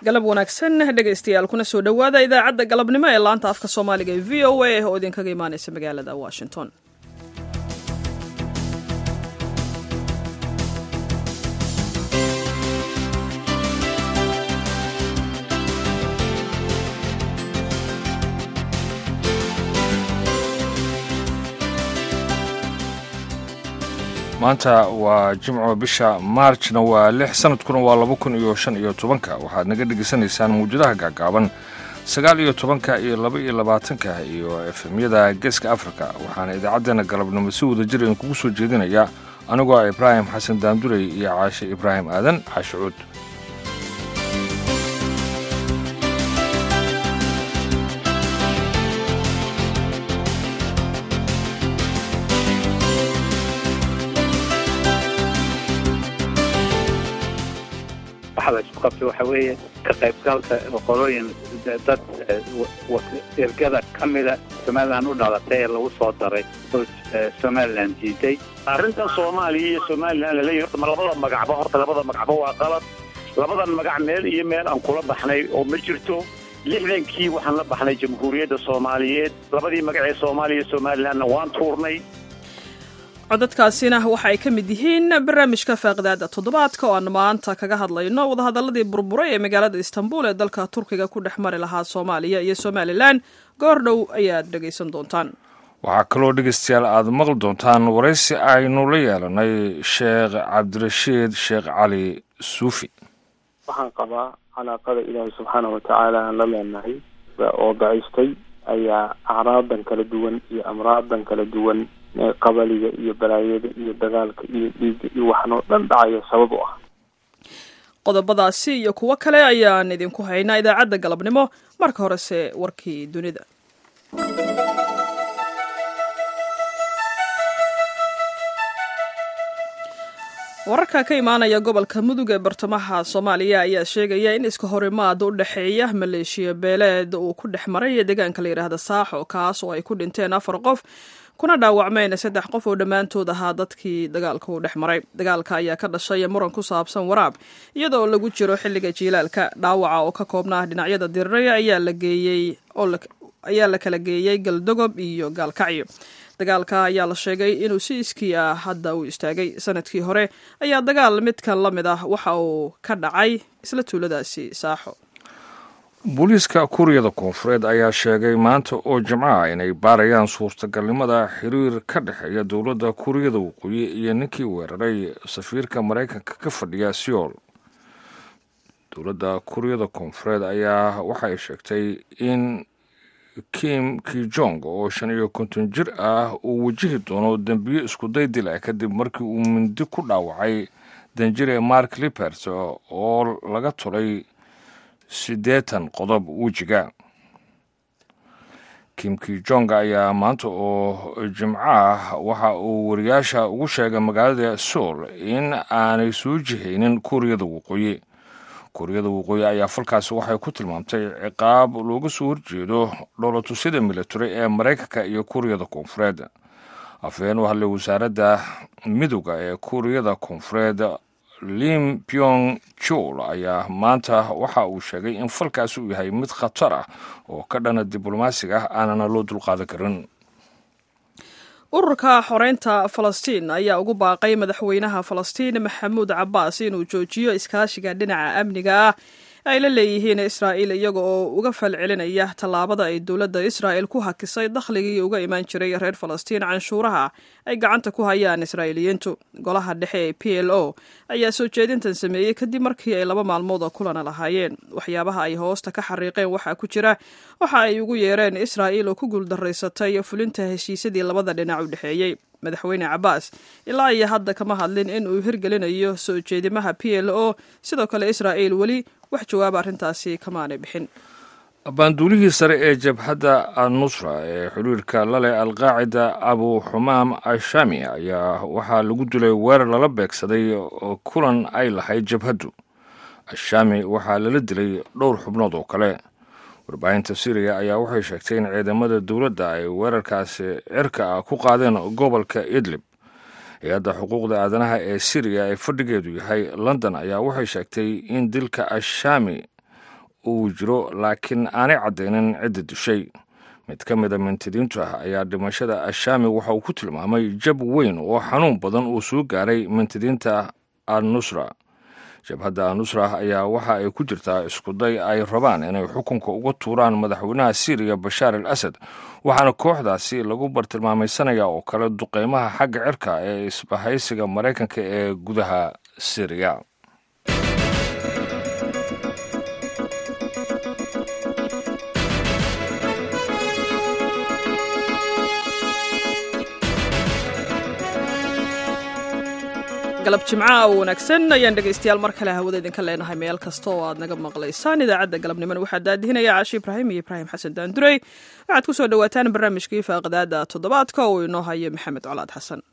galab wanaagsan dhegaystayaal kuna soo dhowaada idaacadda galabnimo ee laanta afka soomaaliga ee v o a oo idinkaga imaanaysa magaalada washington maanta waa jimco bisha maarjna waa lix sanadkuna waa laba kun iyo shan iyo tobanka waxaad naga dhegaysanaysaan mawjadaha gaagaaban sagaal iyo tobanka iyo laba iyo labaatanka iyo efemyada geeska afrika waxaana idaacaddeena galabnimo si wada jir idinkugu soo jeedinaya anigoo ah ibraahim xasan daandurey iyo caashe ibraahim aadan caashicuud waxa la isku qabtay waxa weeye ka qaybgalka qolooyin dad ergada ka mida somalilan u dhalatay ee lagu soo daray oo somalilan diiday arrintan soomaaliya iyo somalilan laleeyahy horta ma labada magacba horta labada magacba waa qalad labadan magac meel iyo meel aan kula baxnay oo ma jirto lixdankii waxaan la baxnay jamhuuriyadda soomaaliyeed labadii magac ee soomaaliya iyo somalilanna waan tuurnay codadkaasina waxa ay ka mid yihiin barnaamijka faaqidaada toddobaadka oo aan maanta kaga hadlayno wadahadaladii burburay ee magaalada istanbul ee dalka turkiga ku dhex mari lahaa soomaaliya iyo somalilan goor dhow ayaad dhegaysan doontaan waxaa kaloo dhegaystayaal aad maqli doontaan waraysi aynu la yeelanay sheekh cabdirashiid sheekh cali suufi waxaan qabaa calaaqada ilaahay subxaana watacaala aan la leenahay oo daciistay ayaa acraadan kala duwan iyo amraadan kala duwan qabaliga iyo balaayada iyo dagaalka iyo dhiigga iyo waxan oo dhan dhacaya sabab u ah qodobadaasi iyo kuwo kale ayaan idinku haynaa idaacadda galabnimo marka horese warkii dunida wararka ka imaanaya gobolka mudug ee bartamaha soomaaliya ayaa sheegaya in iska horimaad u dhexeeya maleeshiya beeleed uu ku dhex maray deegaanka la yidhaahda saaxo kaas oo ay ku dhinteen afar qof kuna dhaawacmeen saddex qof oo dhammaantood ahaa dadkii dagaalka uu dhex maray dagaalka ayaa ka dhashay muran ku saabsan waraab iyadoo lagu jiro xilliga jiilaalka dhaawaca oo ka koobnaa dhinacyada diriray ayaa la geeyey ayaa la kala geeyey galdogob iyo gaalkacyo dagaalka ayaa la sheegay inuu si iskii ah hadda uu istaagay sanadkii hore ayaa dagaal midkan la mid ah waxa uu ka dhacay isla tuuladaasi saaxo booliiska kuuriyada koonfureed ayaa sheegay maanta oo jimcaha inay baarayaan suurtagalnimada xiriir ka dhexeeya dowladda kuuriyada waqooyi iyo ninkii weeraray safiirka maraykanka ka fadhiya seoul dowladda kuuriyada koonfureed ayaa waxay sheegtay in kim kijong oo shan iyo konton jir ah uu wajihi doono dembiyo iskuday dil ah kadib markii uu mindi ku dhaawacay danjire mark libert oo laga tulay siddeetan qodob wejiga kim kijong ayaa maanta oo jimco ah waxa uu wariyaasha ugu sheegay magaalada soul in aanay soo jihaynin kuuriyada waqooyi kuuriyada waqooyi ayaa falkaasi waxay ku tilmaamtay ciqaab looga soo horjeedo dhoolatusyada military ee maraykanka iyo kuuriyada koonfureed afhayeen u hadlay wasaaradda midooda ee kuuriyada koonfureed lim pyong jol ayaa maanta waxa uu sheegay in falkaasi uu yahay mid khatar ah oo ka dhana diblomaasiga ah aanana loo dulqaadan karin ururka xoreynta falastiin ayaa ugu baaqay madaxweynaha falastiin maxamuud cabaas inuu joojiyo iskaashiga dhinaca amniga ah ay la leeyihiin israa'iil iyaga oo uga falcelinaya tallaabada ay dowladda israa'il ku hakisay dakhligii uga imaan jiray reer falastiin canshuuraha ay gacanta ku hayaan israa'iiliyiintu golaha dhexe ee p l o ayaa soo jeedintan sameeyey kadib markii ay laba maalmood oo kulana lahaayeen waxyaabaha ay hoosta ka xariiqeen waxaa ku jira waxa ay ugu yeereen israa'iil oo ku guuldaraysatay fulinta heshiisyadii labada dhinac u dhexeeyey madaxweyne cabaas ilaa iyo hadda kama hadlin in uu hirgelinayo soo jeedimaha p l o sidoo kale israa'iil weli wax jawaaba arrintaasi kamaanay bixin baanduulihii sare ee jabhadda annusra ee xiriirka laleh alqaacida abu xumaam ashami ayaa waxaa lagu dilay weerar lala beegsaday kulan ay lahayd jabhaddu ashami waxaa lala dilay dhowr xubnood oo kale warbaahinta syriya ayaa waxay sheegtay in ciidamada dowladda ay weerarkaasi cirka ah ku qaadeen gobolka idlib hay-adda xuquuqda aadanaha ee syriya ee fadhigeedu yahay london ayaa waxay sheegtay in dilka ashaami uu jiro laakiin aanay caddaynin cidda dishay mid ka mida mintidiintu ah ayaa dhimashada ashaami waxa uu ku tilmaamay jab weyn oo xanuun badan uu soo gaaray mintidiinta al nusra jabhadda anusra ayaa waxa ay ku jirtaa iskuday ay rabaan inay xukunka uga tuuraan madaxweynaha siiriya bashaar al asad waxaana kooxdaasi lagu bartilmaamaysanaya oo kale duqeymaha xagga cirka ee isbahaysiga maraykanka ee gudaha siiriya galab jimca oo wanaagsan ayaan dhegaystayaal mar kale hawada idinka leenahay meel kasta oo aad naga maqlaysaan idaacadda galabnimona waxaa daadihinaya caashi ibraahim iyo ibraahim xasan daandurey waxaad ku soo dhowaataan barnaamijkii faaqadaada toddobaadka oo inoo hayo maxamed colaad xasan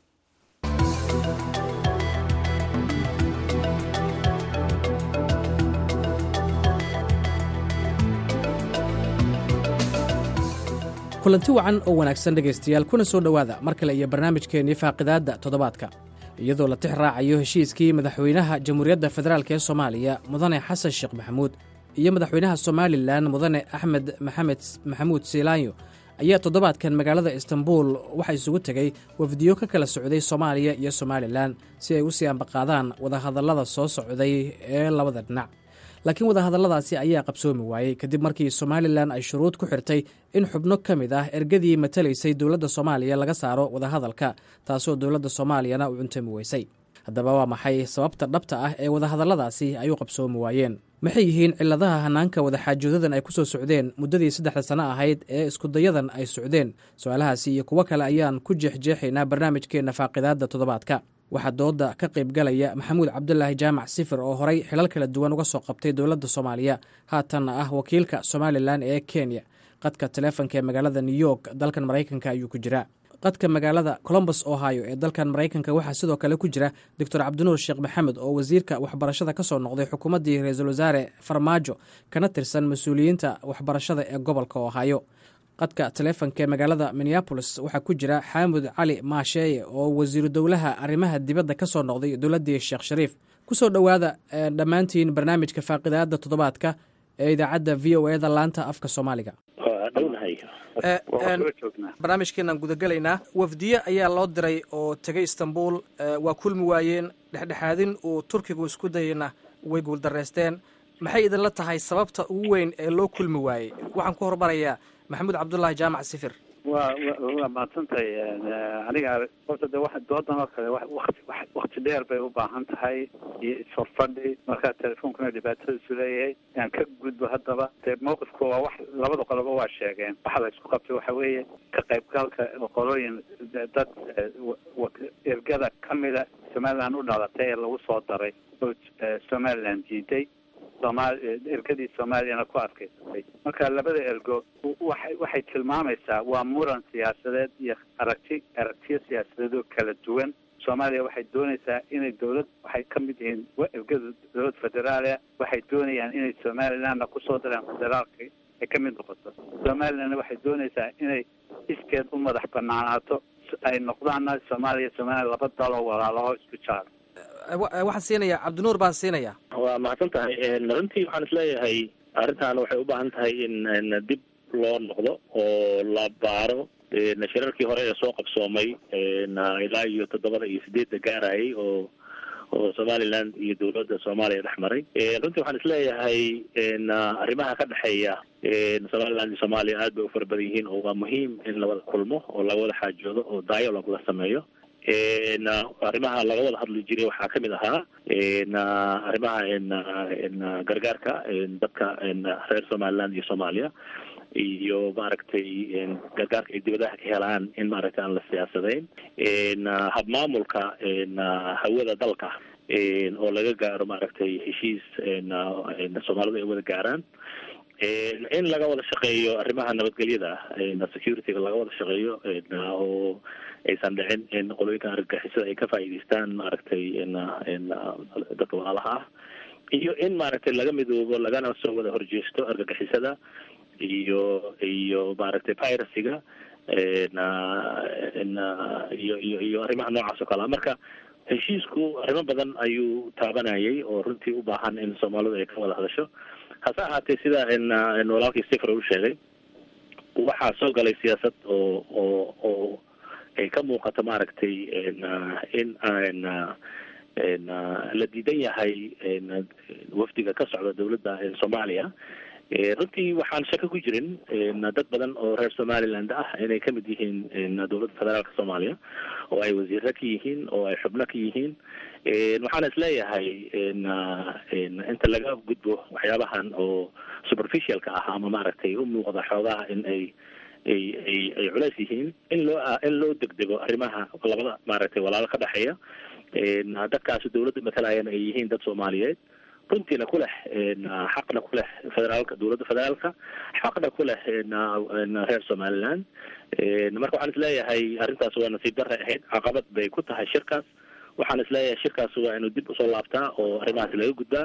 kulanti wacan oo wanaagsan dhegaystayaal kuna soo dhowaada mar kale iyo barnaamijkeennii faaqidaadda toddobaadka iyadoo la tix raacayo heshiiskii madaxweynaha jamhuuriyadda federaalk ee soomaaliya mudane xasan sheekh maxamuud iyo madaxweynaha somalilan mudane axmed maxamed maxamuud siilaanyo ayaa toddobaadkan magaalada istanbuul waxaa isugu tegey wafdiyo ka kala socday soomaaliya iyo somalilan si ay u sii ambaqaadaan wadahadallada soo socday ee labada dhinac laakiin wadahadalladaasi ayaa qabsoomi waayey kadib markii somalilan ay shuruud ku xirtay in xubno ka mid ah ergadii matalaysay dowladda soomaaliya laga saaro wadahadalka taasoo dowladda soomaaliyana u cuntami weysay haddaba waa maxay sababta dhabta ah ee wadahadalladaasi ay u qabsoomi waayeen maxay yihiin cilladaha hanaanka wadaxaajoodadan ay ku soo socdeen muddadii saddexda sano ahayd ee iskudayadan ay socdeen su-aalahaasi iyo kuwo kale ayaan ku jeexjeexaynaa barnaamijkeenna faaqidaadda toddobaadka waxaa dooda ka qaybgalaya maxamuud cabdulaahi jaamac sifir oo horay xilal kala duwan uga soo qabtay dowladda soomaaliya haatanna ah wakiilka somalilan ee kenya qadka taleefonka ee magaalada new york dalkan maraykanka ayuu ku jiraa qadka magaalada colombus ohio ee dalkan maraykanka waxaa sidoo kale ku jira doctor cabdinuur sheekh maxamed oo wasiirka waxbarashada ka soo noqday xukuumaddii ra-iisul wasaare farmaajo kana tirsan mas-uuliyiinta waxbarashada ee gobolka ohio qadka taleefonka ee magaalada minneabolis waxaa ku jira xaamud cali maasheeye oo wasiiru dowlaha arrimaha dibadda ka soo noqday dowladdii sheekh shariif kusoo dhowaada dhammaantiin barnaamijka faaqidaadda toddobaadka ee idaacadda v o eda laanta afka soomaaliga barnaamijkeenaan gudagelaynaa wafdiye ayaa loo diray oo tegay istanbul waa kulmi waayeen dhexdhexaadin uu turkigu isku dayeyna way guuldareysteen maxay idinla tahay sababta ugu weyn ee loo kulmi waayey waxaan ku hormarayaa maxamuud cabdullaahi jaamac sifir waa waa mahadsantahay aniga horta de wa doodan oo kale wati wakti dheer bay u baahan tahay iyo isforfadhi markaa telefoonkuna dhibaatadiisu leeyahay aan ka gudbo haddaba dee mawqifku waa wax labada qoloba waa sheegeen waxa la isku qabtay waxa weeye ka qaybgalka qolooyin dad ergada kamida somaliland u dhalatay ee lagu soo daray oo somaliland diiday somaal ergadii soomaaliyana ku adkaysatay marka labada ergo waxay waxay tilmaamaysaa waa muran siyaasadeed iyo aragti aragtiyo siyaasadeed oo kala duwan soomaaliya waxay doonaysaa inay dowlad waxay ka mid yihiin ergada dowlad federaalia waxay doonayaan inay somalilandna kusoo daraan federaalka ay ka mid noqoto somalilandna waxay doonaysaa inay iskeed u madax banaanaato ay noqdaanna soomaaliya somaliland laba daloo walaalaho isku jaar waxaan siinayaa cabdinuur baan siinayaa waa mahadsan tahay runtii waxaan isleeyahay arrintan waxay u baahan tahay in dib loo noqdo oo la baaro shirarkii hore ee soo qabsoomay ilaa iyo toddobada iyo sideedda gaarayay oo oo somaliland iyo dowladda soomaaliya dhex maray runtii waxaan isleeyahay arrimaha ka dhexeeya somaliland iyo soomaaliya aad bay u fara badan yihiin oo waa muhiim in lawada kulmo oo laga wada xaajoodo oo dialog la sameeyo arrimaha laga wada hadli jiray waxaa kamid ahaa arrimaha gargaarka dadka reer somaliland iyo soomaaliya iyo maaragtay gargaarka ay dibadaha ka helaan in maaragtay aan la siyaasadayn habmaamulka hawada dalka oo laga gaaro maaragtay heshiis soomaalidu ay wada gaaraan in laga wada shaqeeyo arrimaha nabadgelyada securityga laga wada shaqeeyo oo aysan dhicin in qolooyinkan argagixisada ay ka faa'iidaystaan maaragtay dadka walaalaha ah iyo in maaragtay laga midoobo lagana soo wada horjeesto argagixisada iyo iyo maaragtay piracyga iyo iyo iyo arrimaha noocaas oo kale a marka heshiisku arrimo badan ayuu taabanayay oo runtii u baahan in soomaalidu ay ka wada hadasho hase ahaatee sida walaalkii sifra u sheegay waxaa soo galay siyaasad oo oo oo ay ka muuqato maaragtay in la diidan yahay wafdiga ka socda dawladda soomaaliya runtii waxaan shaka ku jirin dad badan oo reer somaliland ah inay kamid yihiin dowladda federaalka soomaaliya oo ay wasiiro ka yihiin oo ay xubno ka yihiin waxaan isleeyahay inta laga gudbo waxyaabahan oo superficialka ah ama maaragtay u muuqda xoogaha in ay ay ay ay culeys yihiin in loo in loo degdego arrimaha labada maaragtay walaalo ka dhexeeya dadkaasi dawladda matalayana ay yihiin dad soomaaliyeed runtiina ku leh xaqna ku leh federaalka dowladda federaalka xaqna ku leh reer somaliland marka waxaan isleeyahay arrintaas waa nasiib darre ahayd caqabad bay ku tahay shirkaas waxaan isleeyahay shirkaas waa inuu dib usoo laabtaa oo arrimahaas laga gudbaa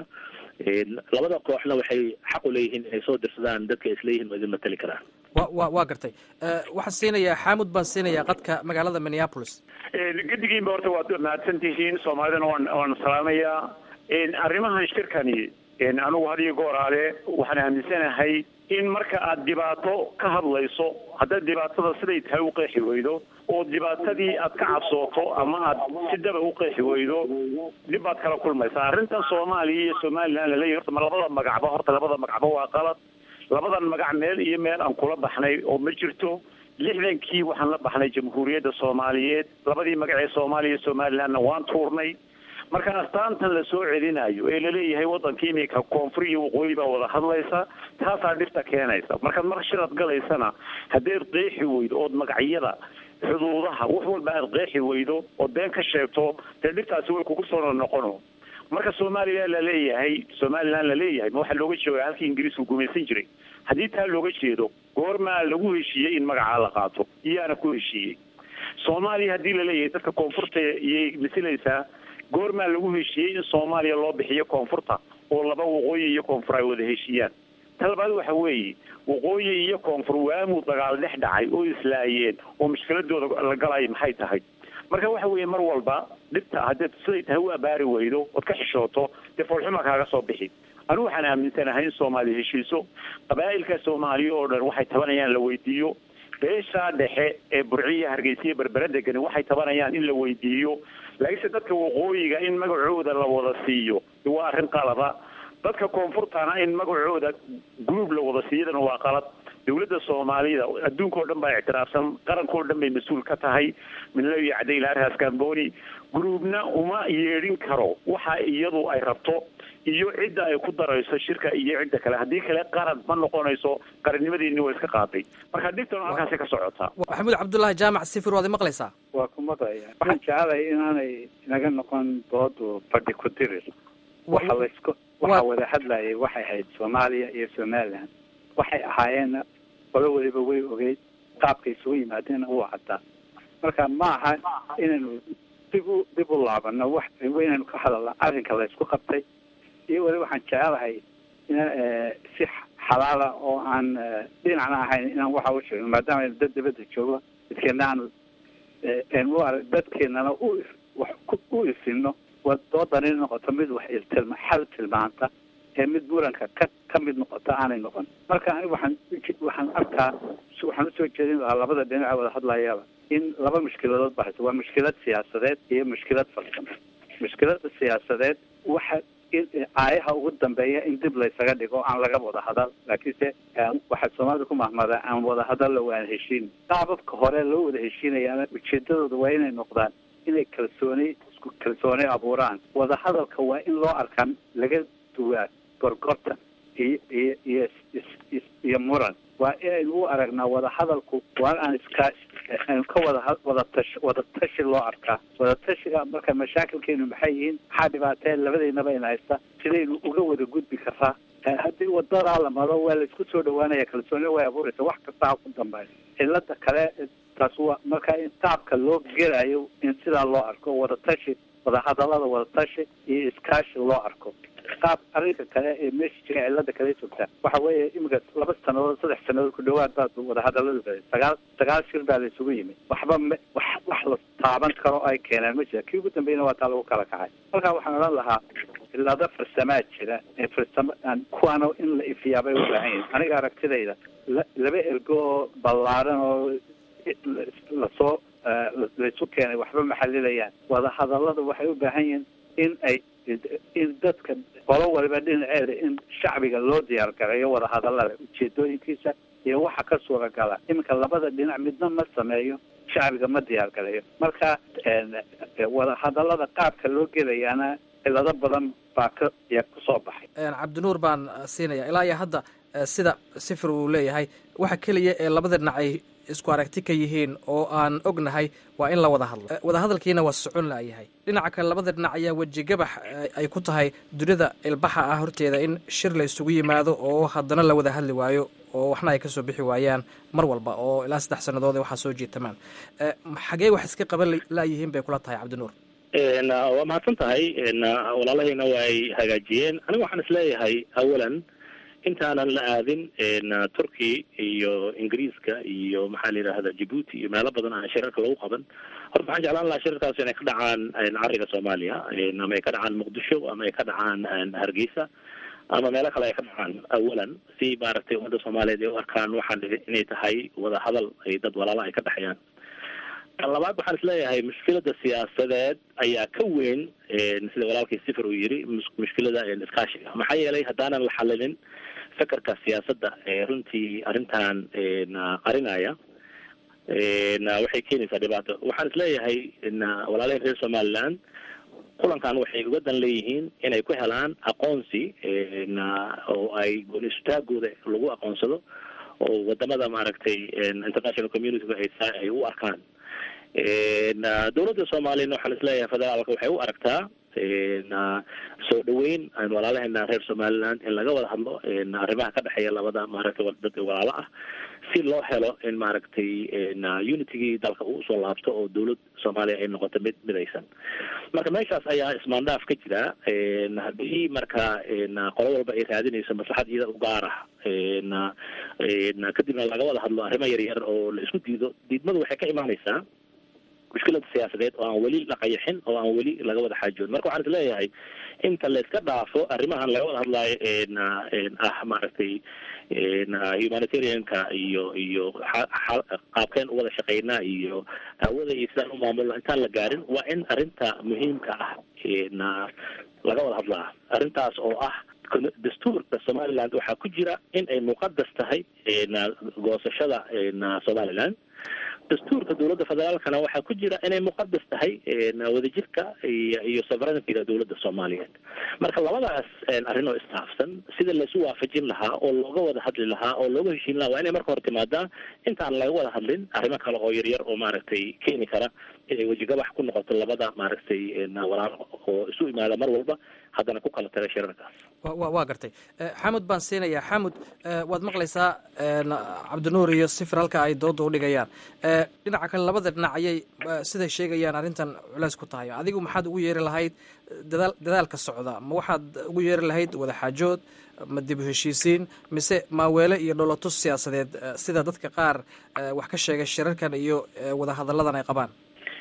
labada kooxna waxay xaq u leeyihiin inay soo dirsadaan dadka isleeyihiin waa idin matali karaan wa wa waa gartay waxaan siinayaa xaamud baan siinayaa qadka magaalada minneapolis gedigiinba horta waad mahadsan tihiin soomaalidana waan waan salaamayaa arrimahan shirkani anigu had iyo gooraale waxaan aaminsanahay in marka aad dhibaato ka hadlayso haddaad dhibaatada siday tahay u qeexi weydo oo dhibaatadii aad ka cabsooto ama aad si daba u qeexi weydo dhib baad kala kulmaysaa arrintan soomaaliya iyo somaliland laleeyahy horta ma labada magacba horta labada magacba waa qalad labadan magac meel iyo meel aan kula baxnay oo ma jirto lixdankii waxaan la baxnay jamhuuriyadda soomaaliyeed labadii magac ee soomaaliya iyo somalilandna waan tuurnay marka astaantan la soo celinayo ee laleeyahay waddanka iminka koonfur iyo waqooyi baa wada hadlaysa taasaa dhibta keenaysa markaad mar shirad galaysana haddaed qeexi weydo ood magacyada xuduudaha wax walba aad qeexi weydo ood been ka sheegto dee dhibtaasi way kugu soo noqono marka soomaaliya laleeyahay somaliland laleeyahay ma waxaa looga jeeda halkii ingiriisku gumaysan jiray haddii taa looga jeedo goormaa lagu heshiiyey in magacaa la qaato iyaana ku heshiiyey soomaaliya haddii laleeyahay dadka koonfurta iyay masilaysaa goormaa lagu heshiiyey in soomaaliya loo bixiyo koonfurta oo laba waqooyi iyo koonfur ay wada heshiiyaan talabaad waxa weeye waqooyi iyo koonfur waamuu dagaal dhex dhacay oo islaayeen oo mushkiladooda la galaya maxay tahay marka waxa weeye mar walba dhibta haddaed siday tahay u abaari weydo ood ka xishooto dee foolxuma kaaga soo bixi anigu waxaan aaminsanahay in soomaaliya heshiiso qabaa'ilka soomaaliya oo dhan waxay tabanayaan la weydiiyo beeshaa dhexe ee burciya hargeysiya berbera degani waxay tabanayaan in la weydiiyo laakiinse dadka waqooyiga in magacooda la wada siiyo waa arrin qalada dadka koonfurtana in magacooda group la wada siiyadana waa qalad dawladda soomaalida adduunka oo dhan baa ictiraafsan qaranka oo dhan bay mas-uul ka tahay midnimo iyo cadayl arhaas camboni groupna uma yeedhin karo waxa iyadu ay rabto iyo cidda ay ku darayso shirka iyo cidda kale haddii kale qaran ma noqonayso qarannimadeeni waa iska qaaday marka dhibtan halkaasi ka socotaa maxamuud cabdullaahi jaamac sifir waad maqlaysaa waa ku maqlaya waxaan jecelahay inaanay inaga noqon doodu fadhi ku dirir waxa laysku waxaa wada hadlayay waxay ahayd soomaaliya iyo somaliland waxay ahaayeen qolo waliba way ogeyd qaabkay isugu yimaadeenna wuu caddaa marka ma aha inaynu dib u dib u laabano wax inaynu ka hadalna arrinka laysku qabtay iyo wali waxaan jecelahay in si xalaala oo aan dhinacna ahayn inaan waxa u sheegno maadaama aynu dad dibadda joogo dadkeena aanu u arag dadkeenana u u isino doodan in noqoto mid wax iltilma xal tilmaanta ee mid muranka ka ka mid noqota aanay noqon marka aniga waxaan waxaan arkaa waxaan usoo jeedin lahaa labada dhinaca wada hadlayaba in laba mushkiladood ba hayso waa mushkilad siyaasadeed iyo mushkilad farsamo mushkilada siyaasadeed waxa aayaha ugu dambeeya in dib laysaga dhigo aan laga wada hadal laakiinse waxaa soomaalida ku mahmada aan wada hadalla waan heshiin qaababka hore loo wada heshiinayaana ujeedadooda waa inay noqdaan inay kalsooni isku kalsooni abuuraan wada hadalka waa in loo arkaa laga duwaa gorgortan iyo iyo iyo iyo muran waa inaynu u aragnaa wada hadalku waa aan iska aynu ka wada wada tash wada tashi loo arkaa wada tashiga marka mashaakilkeenu maxay yihiin maxaa dhibaatee labadeynaba in haysta sidaynu uga wada gudbi karaa haddii wadadaa la maro waa laisku soo dhawaanaya kalsooni way abuuraysa wax kasta ha ku dambeeya cilada kale taas waa marka in taabka loo gelayo in sidaa loo arko wada tashi wada hadalada wada tashi iyo iskaashi loo arko qaab arrinka kale ee meesha jira cilada kale joogtaa waxa weeye iminka laba sanadood saddex sanadood ku dhawaad baa wada hadaladu galay sagaal sagaal shir baa la isugu yimid waxba ma wax wax la taaban karo ay keeneen ma jira kii ugu dambeeyna waa taa lagu kala kacay marka waxaan odhan lahaa cilado farsamaa jira ee farsamo kuwaana in la ifiyaabay u baahan yihin aniga aragtidayda laba ergo oo ballaaran oo lasoo laysu keenay waxba maxalilayaan wadahadallada waxay u baahan yihiin in ay in dadka qolo waliba dhinaceeda in shacbiga loo diyaar gareeyo wadahadallada ujeedooyinkiisa iyo waxa ka suuragala iminka labada dhinac midna ma sameeyo shacbiga ma diyaar gareeyo marka wadahadallada qaabka loo gelayaana cilado badan baa ka ya kusoo baxay cabdinuur baan siinaya ilaa iyo hadda sida sifir uu leeyahay waxa keliya ee labada dhinac ay isku aragti ka yihiin oo aan ognahay waa in la wada hadlo wadahadalkiina waa socon laayahay dhinaca kale labada dhinac ayaa wejigabax ay ku tahay dunida ilbaxa ah horteeda in shir la isugu yimaado oo haddana la wada hadli waayo oo waxna ay kasoo bixi waayaan mar walba oo ilaa saddex sannadood waxaa soo jiitamaan xagee wax iska qaban laayihiin bay kula tahay cabdinuur waa mahadsan tahay walaalahayna waa ay hagaajiyeen aniga waxaan isleeyahay awalan intaanan la aadin turkey iyo ingiriiska iyo maxaa la yidhahda djibuuti iyo meelo badan aan shirarka lagu qaban horta waxaan jeclaan lahaa shirarkaas inay ka dhacaan cariga soomaaliya ama ay ka dhacaan muqdisho ama ay ka dhacaan hargeysa ama meelo kale ay ka dhacaan awalan si maaragtay ummadda soomaaliyeed ay u arkaan waxaan inay tahay wada hadal ay dad walaala ay ka dhexeeyaan tan labaad waxaan isleeyahay mushkilada siyaasadeed ayaa ka weyn sida walaalkii sifir uu yiri mushkilada iskaashiga maxaa yeelay haddaanan la xalilin fekerka siyaasadda ee runtii arrintan qarinaya waxay keenaysaa dhibaato waxaan isleeyahay walaalahin reer somaliland kulankan waxay uga dan leeyihiin inay ku helaan aqoonsi oo ay gooni isutaagooda lagu aqoonsado oo wadamada maaragtay international communityga ay ay u arkaan dowladda soomaaliyana waxaan isleeyahay federaalka waxay u aragtaa soo dhaweyn walaalaheena reer somaliland in laga wada hadlo arrimaha ka dhexeeya labada maaragtay dad walaalo ah si loo helo in maaragtay unitigii dalka uu usoo laabto oo dowlad soomaaliya ay noqoto mid midaysan marka meeshaas ayaa ismaandhaaf ka jira haddii marka qolo walba ay raadinayso maslaxad iyada u gaar ah kadibna laga wada hadlo arrimo yar yar oo la isku diido diidmadu waxay ka imaanaysaa mushkilada siyaasadeed oo aan weli la qayaxin oo aan weli laga wada xaajoon marka waxaan isleeyahay inta la iska dhaafo arrimahan laga wada hadlaayo ah maaragtay humanitarianka iyo iyo qaabkeen u wada shaqeynaa iyo hawada iyo sidaan u maamulno intaan la gaarin waa in arrinta muhiimka ah laga wada hadlaa arrintaas oo ah dastuurka somaliland waxaa ku jira in ay muqadas tahay goosashada somaliland dastuurka dowladda federaalkana waxaa ku jira inay muqadas tahay wadajirka iyo iyo sovereigntyga dowladda soomaaliyeed marka labadaas arrin oo istaafsan sida laisu waafajin lahaa oo looga wada hadli lahaa oo looga heshiin lahaa waa inay marka hore timaadaa intaan laga wada hadlin arrimo kale oo yaryar oo maaragtay keeni kara inay wejigabax ku noqoto labada maaragtay walaalo oo isu imaada mar walba haddana ku kala taga shirarkaas wa waa gartay xamud baan siinayaa xamud waad maqlaysaa cabdinuur iyo sifir halka ay dooda udhigayaan dhinaca kale labada dhinac ayay siday sheegayaan arrintan culeys ku tahay adigu maxaad ugu yeeri lahayd dadaal dadaalka socda ma waxaad ugu yeeri lahayd wadaxaajood ma dib u heshiisiin mise maaweele iyo dholotus siyaasadeed sida dadka qaar wax ka sheegay shirarkan iyo wadahadalladan ay qabaan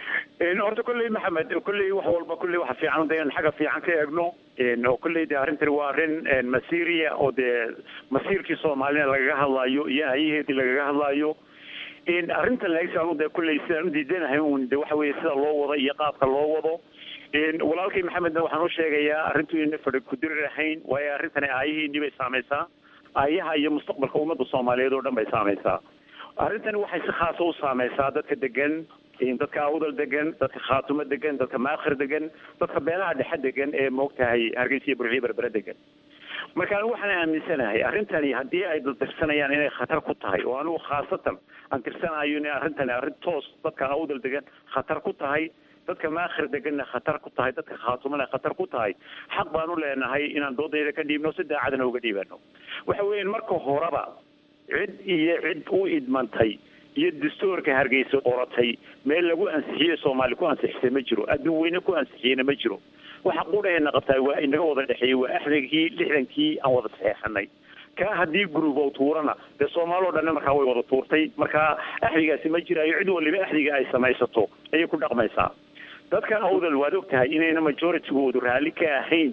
horta kolley maxamed kolley wax walba kolley waxa fiican de in xagga fiican ka eegno oo kolley de arrintani waa arrin masiiriya oo dee masiirkii soomaalina lagaga hadlaayo iyo hayaheedii lagaga hadlaayo arrintan lagsaan de kolley sidaan udiidanahay un de waxa weeye sida loo wado iyo qaabka loo wado walaalkay maxamedna waxaan u sheegayaa arrintu ina fadhi kudiri ahayn waayo arrintani aayahiinii bay saamaysaa aayaha iyo mustaqbalka ummadda soomaaliyeed oo dhan bay saamaysaa arrintani waxay si khaasa u saamaysaa dadka degan dadka awdal degan dadka khaatumo degan dadka maakhir degan dadka beelaha dhexe degan ee moogtahay hargeysa iyo burciyo berbere degan marka anigu waxaan aaminsanahay arrintani haddii ay dadtirsanayaan inay khatar ku tahay oo anigu khaasatan aan tirsanayo inay arrintani arrin toos dadka awdal degan khatar ku tahay dadka maakhir deganna khatar ku tahay dadka khaatumana khatar ku tahay xaq baan u leenahay inaan doodayda ka dhiibno si daacadna uga dhiibano waxa weeyaan marka horeba cid iyo cid u idmantay iyo dastuurka hargeysa qoratay meel lagu ansixiyey soomaali ku ansixisay ma jiro adduun weyne ku ansixiyeyna ma jiro waxa qudhaheena qabtaa waa inaga wada dhexeeyey waa axdigii lixdankii aan wada saxeexanay kaa haddii group oo tuurana dee soomaali oo dhanna markaa way wada tuurtay markaa axdigaasi ma jiraayo cid waliba axdiga ay samaysato ayay ku dhaqmaysaa dadka awdal waad og tahay inayna majoritygoodu raalli ka ahayn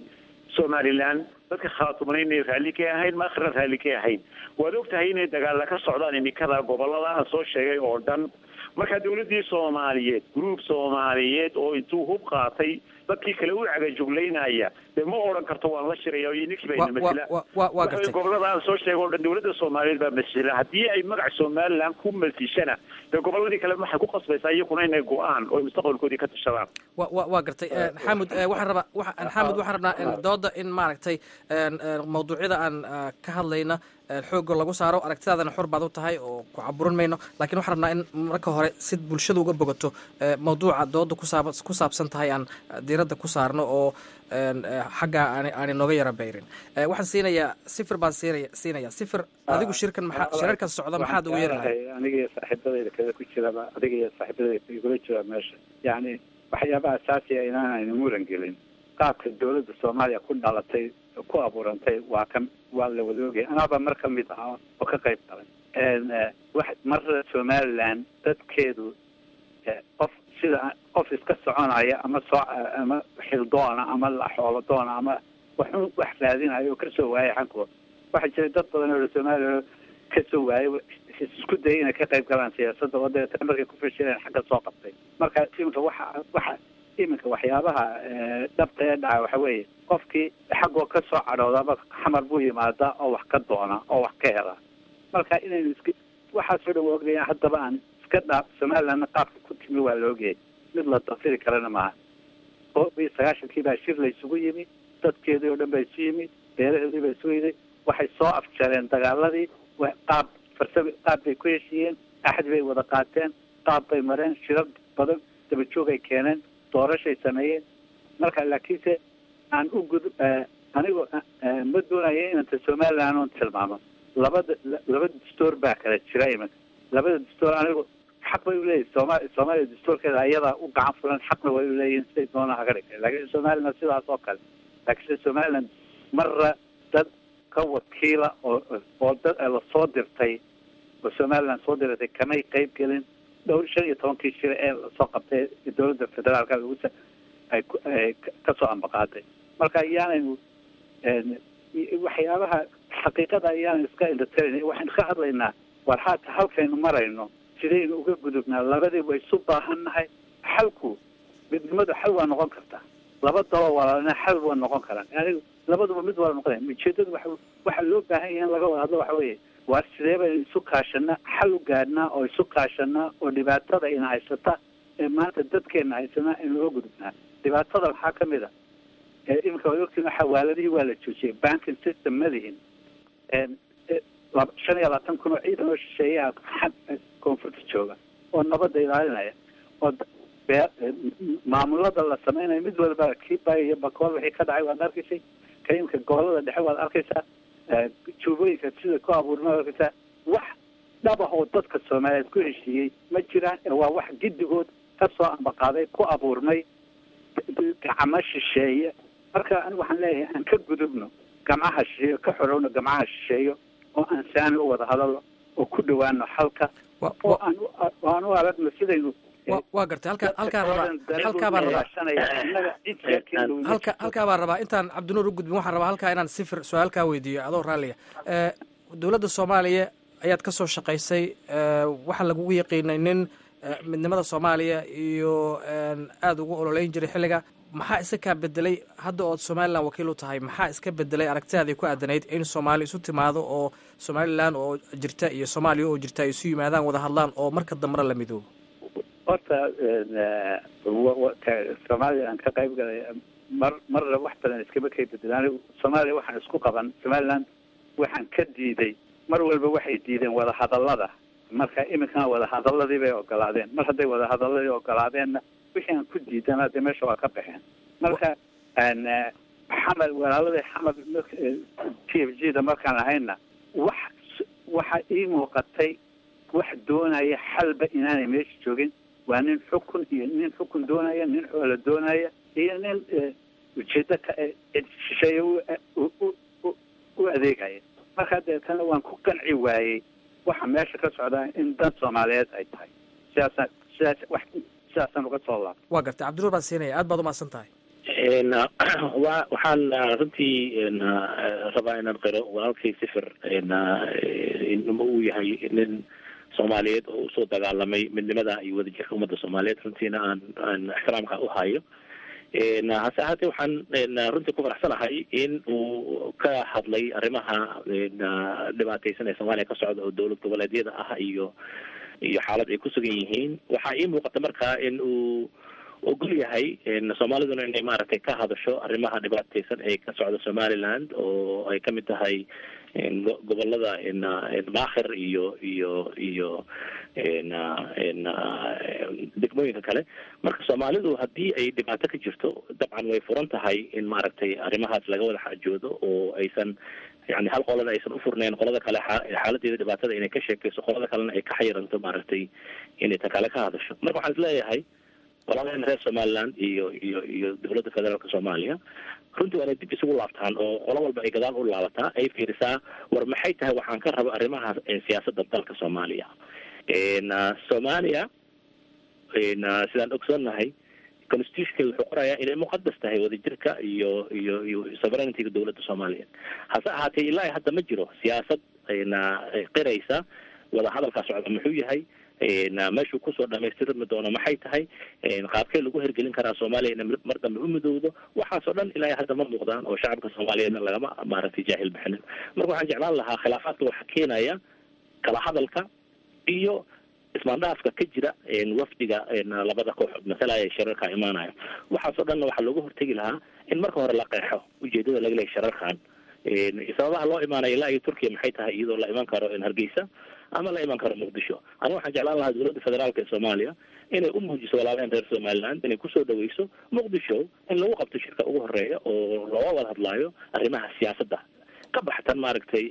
somaliland dadka khaatuman inay raalli ka ahayn ma akhira raalli ka ahayn waad ogtahay inay dagaalla ka socdaan imikada gobolada aan soo sheegay oo dhan marka dawladdii soomaaliyeed gruub soomaaliyeed oo intuu hub qaatay dadkii kale u cagajuglaynaya dee ma odhan karto waan la shiraya iyo ninkii bayna masila waa gartay gobolada aan soo sheegay oo dhan dawladda soomaaliyeed baa masila haddii ay magaca somaliland ku masishana dee goboladii kale waxay ku qasbaysaa iyakuna inay go-aan oo mustaqbalkoodii ka tashadaan wa wa waa gartay xamud waxaan rabaa wa xamud waxaan rabnaa dooda in maaragtay mawduucyada aan ka hadlayna xoogga lagu saaro aragtidaadana xor baad u tahay oo ku caburin mayno lakin waxaan rabnaa in marka hore si bulshada uga bogato mawduuca dooda kusaab ku saabsan tahay aan diiradda ku saarno oo xaggaa aan aanay nooga yara bayrin waxaan siinayaa sifir baan siinaya siinaya sifir adigu shirkan maxaa shirarkan socda maxaad ugu yeeri lahay aniga iyo saaxiibadayda kada ku jiraba adiga iyo saaxiibadayda igula jira meesha yacni waxyaabaha asaasiga inaan aynu muran gelin qaabka dawladda soomaaliya ku dhalatay ku abuurantay waa ka waa la wada ogaya anaaba mar ka mid ah oo ka qayb galay wax marra somaliland dadkeedu qof sida qof iska soconaya ama soo ama xildoona ama xoolo doona ama waxun wax raadinayo oo kasoo waayay xankooda waxaa jiray dad badan oo somaliya kasoo waayay isku dayay inay ka qayb galaan siyaasadda oo dabeetana markay ku fashireen xagga soo qabtay marka iminka waxa waxa iminka waxyaabaha dhabta ee dhaca waxa weeye qofkii xaggoo ka soo cadhoodaba xamar buu yimaadaa oo wax ka doona oo wax ka hela marka inaynu iska waxaasoo dhan waa ognayaa haddaba aan iska dhaaf somalilandna qaabka ku timi waa la ogayay mid la dafiri karana maaha oo iyo sagaashankii baa shir la isugu yimi dadkeedii oo dhan baa isu yimi beeraheedii baa isu yimi waxay soo afjareen dagaaladii qaab farsami qaab bay ku heshiiyeen axad bay wada qaateen qaab bay mareen shirar badan dabajoog ay keeneen doorashay sameeyeen marka laakiinse aan u gud anigoo ma doonaya inanta somaliland oon tilmaamo labada laba dastoor baa kala jira iminka labada dastoor anigu xaq bay uleeyihin sooma soomaaliya dastoorkeeda ayadaa u gacan fulan xaqna way uleeyihin siday doona haga dhigtay laakiin somaliland sidaas oo kale laakiinse somaliland marra dad ka wakiila oo oo dad lasoo dirtay oo somaliland soo diratay kamay qayb gelin dhowr shan iyo tobankii shir ee lasoo qabtay dawladda federaalka lagu ay ay kasoo ambaqaaday marka ayaanaynu waxyaabaha xaqiiqada ayaanan iska indhatarin waxaynu ka hadlaynaa war haata halkaynu marayno sidaynu uga gudubnaa labadii way isu baahannahay xalku midnimadu xal waa noqon kartaa laba dalo walaalina xal waa noqon karaan yani labaduba mid waa noqonaya ujeedadu waxa waxaa loo baahan yahay in laga wada hadlo waxa weeye waar sidee baynu isu kaashanaa xal u gaadhnaa oo isu kaashanaa oo dhibaatada ina haysata ee maanta dadkeena haysanaa in looga gudubnaa dhibaatada waxaa ka mid a iminka way ogtiin xawaaladihii waa la joojiyay banking system ma lihin shan iyo labaatan kun oo ciidan oo shisheeyaha koonfurta jooga oo nabadda ilaalinaya oo maamulada la sameynayo mid walba kiiba iyo bakool wixii ka dhacay waad arkaysay ka iminka gobolada dhexe waad arkaysaa juubooyinka sida ku abuurma waad arkaysaa wax dhab ah oo dadka soomaaliyeed ku heshiiyey ma jiraan waa wax giddigood kasoo ambaqaaday ku abuurmay gacmo shisheeye marka anigu waxaan leeyahay aan ka gudubno gamcaha shisheeyo ka xorowno gamcaha shisheeyo oo aan saani u wada hadalno oo ku dhawaano xalka oo aan aan u aragno sidaynu waa gartay halkaa halkaa rabaa halkaa baan rabaa halka halkaa baan rabaa intaan cabdinuur u gudbin waxaan rabaa halkaa inaan sifir su-aal kaa weydiiyo adoo raalliya dowladda soomaaliya ayaad ka soo shaqaysay waxaa lagugu yaqiinay nin midnimada soomaaliya iyo aada ugu ololeyn jiray xilliga maxaa iska kaa bedelay hadda ood somalilan wakiil u tahay maxaa iska bedelay aragtidaadii ku aadanayd in soomaali isu timaado oo somalilan oo jirta iyo soomaaliya oo jirta ay isu yimaadaan wada hadlaan oo marka dambena la midoobo horta soomaaliya aan ka qayb galay mar marna wax badan iskama kay bedelaan soomaaliya waxaan isku qaban somaliland waxaan ka diiday mar walba waxay diideen wada hadallada marka iminkana wada hadaladii bay ogolaadeen mar hadday wada hadaladii ogolaadeenna wixii aan ku diidana dee meesha waa ka baxeen marka xamed walaaladii xamed t f g da markaan ahayna wax waxa ii muuqatay wax doonaya xalba inaanay meesha joogin waa nin xukun iyo nin xukun doonaya nin xoola doonaya iyo nin ujeedo ka shisheeye u adeegaya marka deetana waan ku qanci waayey waxa meesha ka socdaa in dan soomaaliyeed ay tahay sidaasa sidaas wax sidaasaan uga soo laabta waa gartay cabdinuur baan siinaya aad baad umahadsan tahay wa waxaan runtii rabaa inaan qiro walaalkay sifir inma uu yahay nin soomaaliyeed oo usoo dagaalamay midnimada iyo wadajirka ummadda soomaaliyeed runtiina aan aan ixtiraamka u hayo hase ahaatee waxaan runtii ku faraxsanahay in uu ka hadlay arrimaha dhibaateysan ee soomaaliya ka socda oo dowlad goboleedyada ah iyo iyo xaalad ay ku sugan yihiin waxaa ii muuqata marka in uu ogol yahay soomaaliduna inay maaragtay ka hadasho arrimaha dhibaateysan ee ka socda somaliland oo ay kamid tahay gobolada maakhir iyo iyo iyo degmooyinka kale marka soomaalidu haddii ay dhibaato ka jirto dabcan way furan tahay in maaragtay arrimahaas laga wada xaajoodo oo aysan yani hal qolada aysan ufurnayn qolada kale xaaladeeda dhibaatada inay ka sheekayso qolada kalena ay ka xayiranto maaragtay inay ta kale ka hadasho marka waxaan isleeyahay walaalaheen reer somaliland iyo iyo iyo dowladda federaalka soomaaliya runtii waa inay dib isugu laabtaan oo qolo walba ay gadaal u laabataa ay fiirisaa war maxay tahay waxaan ka rabo arrimaha siyaasadda dalka soomaaliya soomaaliya sidaan ogsoonnahay constitutionkeeda wuxuu qorayaa inay muqadas tahay wadajirka iyo iyo iyo sovereigntyga dowladda soomaaliyeed hase ahaatee ilaa hadda ma jiro siyaasad qiraysa wada hadalkaa socda muxuu yahay meeshuu kusoo dhamaystirmi doono maxay tahay qaabkee lagu hergelin karaa soomaaliya ina mar dambe u midowdo waxaasoo dhan ilaa hadda ma muuqdaan oo shacabka soomaaliyeedna lagama maaragtay jaahil bixinin marka waxaan jeclaan lahaa khilaafaadka waxaa keenaya kala hadalka iyo ismaandhaafka ka jira wafdiga labada kooxood masalaya shirarka imaanaya waxaasoo dhanna waxaa looga hortegi lahaa in marka hore la qeexo ujeedada laga lehay shirarkan sababaha loo imaanaya ilaa iyo turkiya maxay tahay iyadoo la iman karo hargeysa ama la iman karo muqdisho aniga waxaan jeclaan lahaa dowladda federaalka ee soomaaliya inay u muujiso walaalaheen reer somaliland inay kusoo dhaweyso muqdisho in lagu qabto shirka ugu horeeya oo looga wada hadlaayo arrimaha siyaasadda ka baxtan maaragtay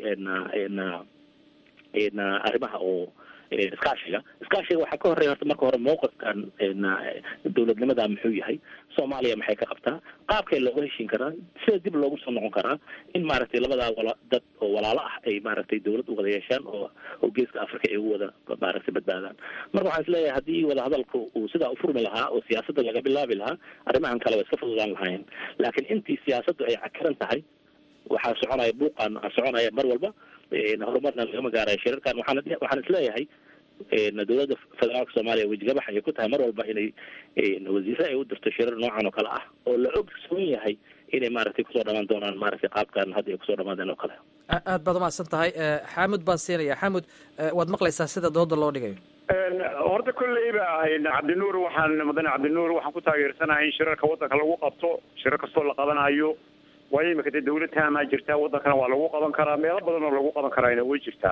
arrimaha oo iskaashiga iskaashiga waxaa ka horeeya horta marka hore mawqifkan dowladnimada muxuu yahay soomaaliya maxay ka qabtaa qaabkay looga heshin karaa sida dib loogu soo noqon karaa in maaragtay labadaa wala dad oo walaalo ah ay maaragtay dowlad u wada yeeshaan oo oo geeska africa ay ugu wada maaragtay badbaadaan marka waxaan isleeyahay haddii wada hadalka uu sidaa ufurmi lahaa oo siyaasadda laga bilaabi lahaa arrimahan kale way iska fududaan lahaayeen laakiin intii siyaasaddu ay cakiran tahay waxaa soconaya buuqan soconaya mar walba horumarna lagama gaarayo shirarkan waxaan waxaan isleeyahay dowladda federaalka soomaaliya wejigabax ay ku tahay mar walba inay wasiire ay u dirto shirar noocan oo kale ah oo la ogsoon yahay inay maaragtay kusoo dhamaan doonaan maaragtay qaabkan hadda ay kusoo dhamaadeen oo kale aad baad umahadsan tahay xaamud baan siinaya xaamud waad maqlaysaa sida dooda loo dhigayo horta kolleyba cabdinuur waxaan mudane cabdinuur waxaan ku taageersanahay in shirarka waddanka lagu qabto shirar kastoo la qabanayo waayo imika dee dawlad taamaa jirtaa waddankana waa lagu qaban karaa meelo badan oo lagu qaban karaana way jirtaa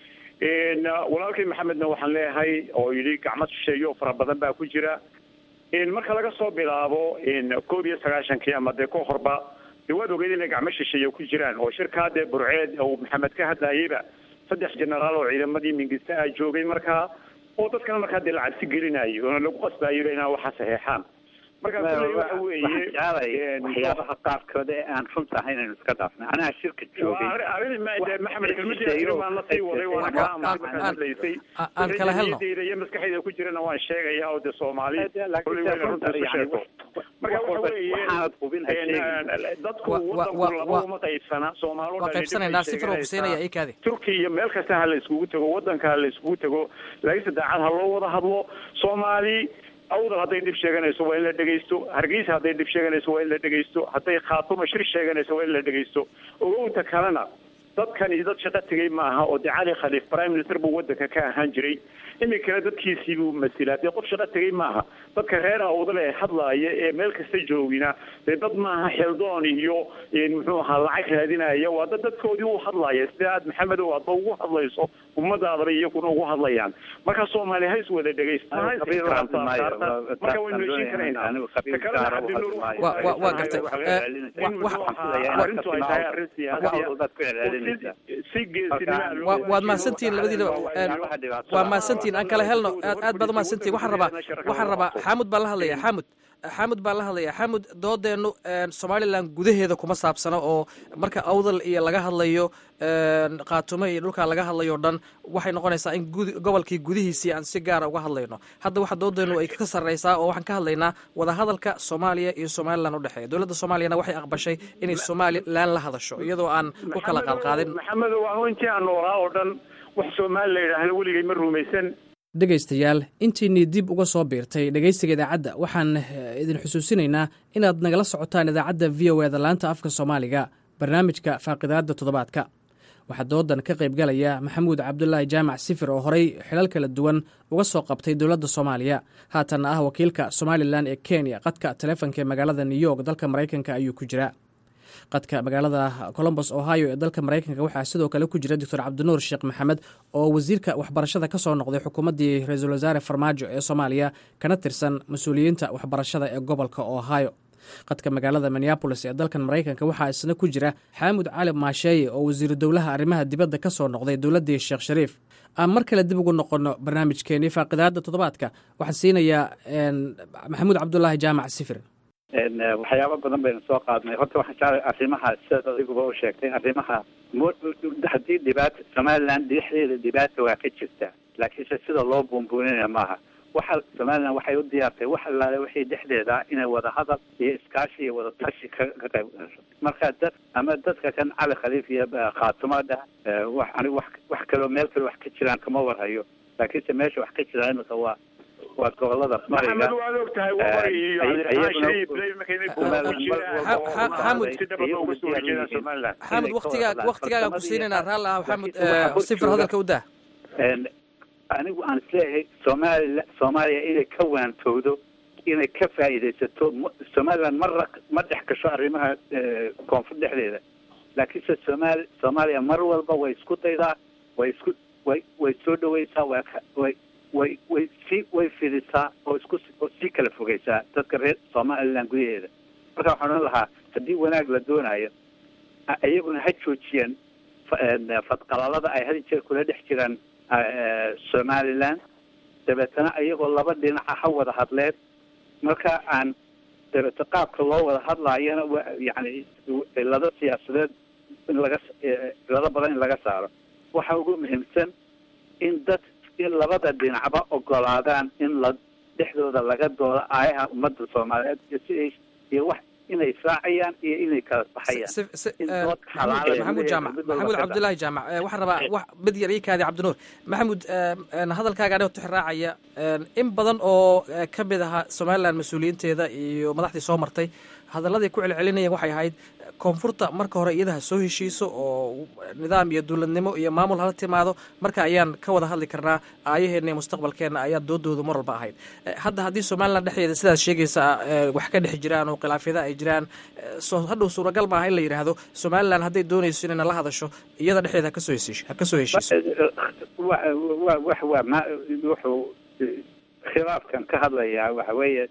walaalkay maxamedna waxaan leeyahay oo yidhi gacmo shisheeyo fara badan baa ku jira marka laga soo bilaabo koob iyo sagaashankii ama dee ka horba dee waad ogeyd inay gacmo shisheeye ku jiraan oo shirkaa dee burceed oo maxamed ka hadlayayba saddex generaal oo ciidamadii mingista ah joogay markaa oo dadkana markaa dee la cabsi gelinayo oona lagu qasbayo inaa waxa saxeexaan marka kulley waxa weeye waxyaabaha qaarkood ee aan runta ahayn aynu iska dhaafnay anaha shirka joogay maxamed kelmadii baan la sii waday waana ka aamusay markaan hadlaysay aan kala helno iyo maskaxdayda ku jirana waan sheegaya oo dee soomaali kulley wayna runta isu sheegto marka waxa weeye dadku wadanku laba uma qaybsana soomaali waa qaybsanaynaa si firo kusiinaya ii kaadi turkiya iyo meel kasta ha la iskugu tago wadanka ha la iskugu tago laakiinse daacad ha loo wada hadlo soomaali awdal hadday dhib sheeganayso waa in la dhegaysto hargeysa hadday dhib sheeganayso waa in la dhegaysto hadday khaatumo shir sheeganayso waa in la dhegaysto ogowta kalena dadkani dad shaqo tegay maaha oo dee cali khaliif prime minister buu wadanka ka ahaan jiray iminkana dadkiisii buu masilaa dee qof shaqo tegay maaha dadka reer awdal ee hadlaaya ee meel kasta joogina dee dad maaha xeldoon iyo muxuu ahaa lacag raadinaya waa dad dadkoodii u hadlaya sida aad maxamedow aadba ugu hadlayso ummadaadaba iyakuna ugu hadlayaan marka soomaali ha is wada dhegaysta ha is ixtiraamtaa marka waynu heshin karaynaa ta kalena cabdinuur waa gartay arrintu ay tahay arrin siyaasiya si geesinima waad mahadsantihiin labadiinaba waa mahadsantihiin aan kala helno aad aad baad umahadsantihiin waxaan rabaa waxaan rabaa xaamud baan la hadlaya xaamud xamud baan la hadlaya xamud doodeennu somalilan gudaheeda kuma saabsano oo marka awdal iyo laga hadlayo kaatumo iyo dhulkaa laga hadlayo o dhan waxay noqonaysaa in gobolkii gudihiisii aan si gaara uga hadlayno hadda waxa doodeennu ay ka sarreysaa oo waxaan ka hadlaynaa wadahadalka soomaaliya iyo somalilan udhexeeya dowladda soomaaliyana waxay aqbashay inay somalilan la hadasho iyadoo aan ku kala qaadqaadin maxamedo waa intii aan noolaa oo dhan wax soomaali la yidhaahdo weligay ma rumaysan dhegaystayaal intiinii dib uga soo biirtay dhegaysiga idaacadda waxaan idin xusuusinaynaa inaad nagala socotaan idaacadda v o eda laanta afka soomaaliga barnaamijka faaqidaadda toddobaadka waxaa doodan ka qaybgalaya maxamuud cabdulaahi jaamac sifir oo horey xilal kala duwan uga soo qabtay dowladda soomaaliya haatanna ah wakiilka somalilan ee kenya qadka taleefonka ee magaalada new york dalka maraykanka ayuu ku jiraa qadka magaalada colombos ohio ee dalka maraykanka waxaa sidoo kale ku jira doctor cabdinuur sheekh maxamed oo wasiirka waxbarashada ka soo noqday xukuumaddii ra-iisul wasaare farmaajo ee soomaaliya kana tirsan mas-uuliyiinta waxbarashada ee gobolka ohio qadka magaalada minneabolis ee dalkan maraykanka waxaa isna ku jira xaamud cali maasheeye oo wasiiru dowlaha arrimaha dibadda ka soo noqday dowladdii sheekh shariif aan mar kale dib ugu noqono barnaamijkeenii faaqidaadda toddobaadka waxaan siinayaa maxamuud cabdulaahi jaamac sifir waxyaabo badan baynu soo qaadnay horta waxaan jeclay arrimaha sidaad adiguba u sheegtay arrimaha haddii dhibaata somaliland dhexdeeda dhibaata waa ka jirta laakiinse sida loo buunbuuninaya maaha waxa somaliland waxay u diyaartay wax allaale wixii dhexdeeda inay wada hadal iyo iskaashi iyo wada tashi ka ka qayb gasho marka dad ama dadka kan cali khaliif iyo khaatumo dhah wax anigu wax wax kaloo meel kale wax ka jiraan kama warhayo laakiinse meesha wax ka jiraan imika waa waa gobolada mariga maxamed waad og tahay waa iyo cabdiraxmaan shariif markay somaliland xamud waktigaa waktigaaga ku siinaynaa raal ah xamud sifir hadalka u dah anigu aan isleeyahay soomaliya soomaaliya inay ka waantowdo inay ka faa'iidaysato somaliland marra ma dhex gasho arrimaha koonfur dhexdeeda laakiinse somaali soomaaliya mar walba way isku daydaa way isku way way soo dhawaysaa way way way way si way fidisaa oo isku oo sii kala fogeysaa dadka reer somaliland gudaheeda marka waxaan odhan lahaa haddii wanaag la doonayo iyaguna ha joojiyaan fadqalalada ay had jeer kula dhex jiraan somaliland dabeetana iyagoo laba dhinaca ha wada hadleen marka aan dabeete qaabka loo wada hadlaayona wa yani cilado siyaasadeed in laga cilado badan in laga saaro waxa ugu muhiimsan in dad in labada dhinacba ogolaadaan in la dhexdooda laga doodo aayaha ummadda soomaaliyeed iyo siday iyo wax inay israacayaan iyo inay kala baxayaan maxamuud jaamac maxamuud cabdulaahi jaamac waxaan rabaa wax mid yar ii kaadi cabdinuur maxamuud hadalkaaga anigoo tixraacaya in badan oo ka mid ahaa somaliland mas-uuliyiinteeda iyo madaxdii soo martay hadalladay ku celcelinayeen waxay ahayd koonfurta marka hore iyadaha soo heshiiso oo nidaam iyo dowladnimo iyo maamul hala timaado marka ayaan ka wada hadli karnaa aayaheenna iyo mustaqbalkeenna ayaa doodoodu mar walba ahayd hadda haddii somaliland dhexdeeda sidaad sheegaysa wax ka dhex jiraan oo khilaafyada ay jiraan hadhow suuragal maaha in la yidhaahdo somaliland hadday doonayso inay nala hadasho iyada dhexdeeda hakasoo heshiisho ha kasoo heshiiso wax waa ma wuxuu khilaafkan ka hadlayaa waxa weeye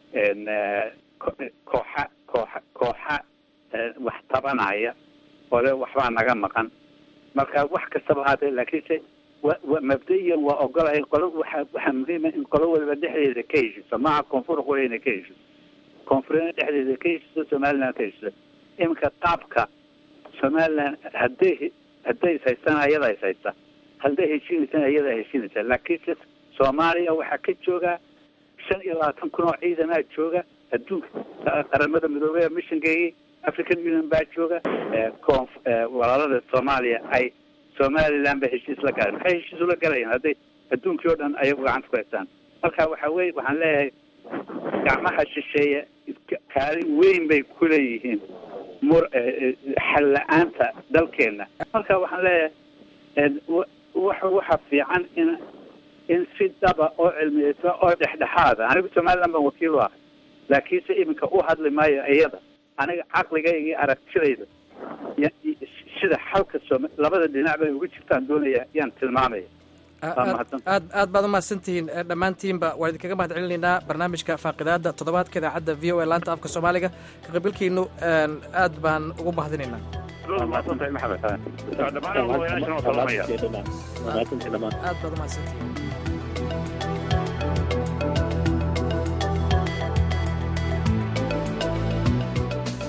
kooxa kooxa kooxa wax tabanaya ole waxbaa naga maqan marka wax kastaba haatee laakiinse wa mabda'iyan waa ogolaya qolo waxa waxaa muhiima in qolo waliba dhexdeeda ka heshiiso maaha koonfur qura inay ka heshiiso koonfurina dhexdeeda ka heshiiso somaliland ka heshiiso iminka qaabka somaliland hadday hadday is haystaan ayadaa is haysta hadday heshiinaysaan ayadaa heshiinaysa laakiinse soomaaliya waxaa ka jooga shan iyo labaatan kun oo ciidanaa jooga adduunka qaramada midoobey missionkeygii african union baa jooga koonf walaalada soomaaliya ay somaliland ba heshiis la galeen maxay heshiis ula galayaan hadday adduunkii oo dhan ayagu gacanta ku haystaan marka waxa weye waxaan leeyahay gacmaha shisheeye kaalin weyn bay ku leeyihiin mur xal la-aanta dalkeena marka waxaan leeyahay waxa waxa fiican in in si dhaba oo cilmiyeysa oo dhexdhexaada anigu somaliland baan wakiil u ahay laakiinse iminka u hadli maayo iyada aniga caqligayga iyo aragtidayda sida xalka soom labada dhinac bay ugu jirtaan doonaya yaan tilmaamaya aad aad baad umahadsantihiin dhammaantiinba waan idinkaga mahad celinaynaa barnaamijka faaqidaada toddobaadka idaacadda v o a laanta afka soomaaliga ka qaybgalkiinu aad baan ugu mahadinaynaa aad baad umahadsantihiin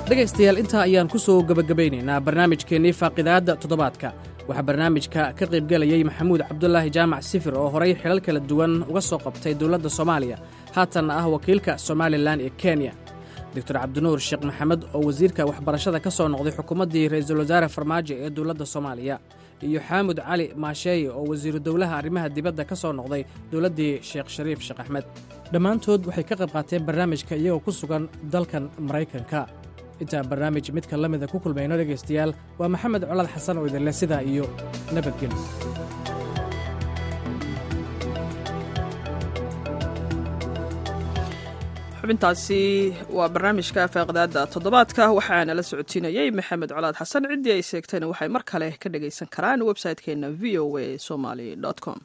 dhegaystayaal intaa ayaan ku soo gebagabaynaynaa barnaamijkeennii faaqidaadda toddobaadka waxaa barnaamijka ka qaybgelayey maxamuud cabdulaahi jaamac sifir oo horay xilal kala duwan uga soo qabtay dowladda soomaaliya haatanna ah wakiilka somalilan ee kenya doctor cabdinuur sheekh maxamed oo wasiirka waxbarashada ka soo noqday xukuumaddii ra'iisul wasaare farmaajo ee dowladda soomaaliya iyo xaamud cali maasheeye oo wasiiru dowlaha arrimaha dibadda ka soo noqday dowladdii sheekh shariif sheekh axmed dhammaantood waxay ka qayb qaateen barnaamijka iyagoo ku sugan dalkan maraykanka intaan barnaamij midka la mida ku kulmayno dhegaystayaal waa maxamed colaad xasan oo idinleh sidaa iyo nabadgelyo xubintaasi waa barnaamijka faaqidaadda toddobaadka waxaana la socodsiinayey maxamed colaad xasan ciddii ay seegtayna waxay mar kale ka dhagaysan karaan website-keena v o a somaly com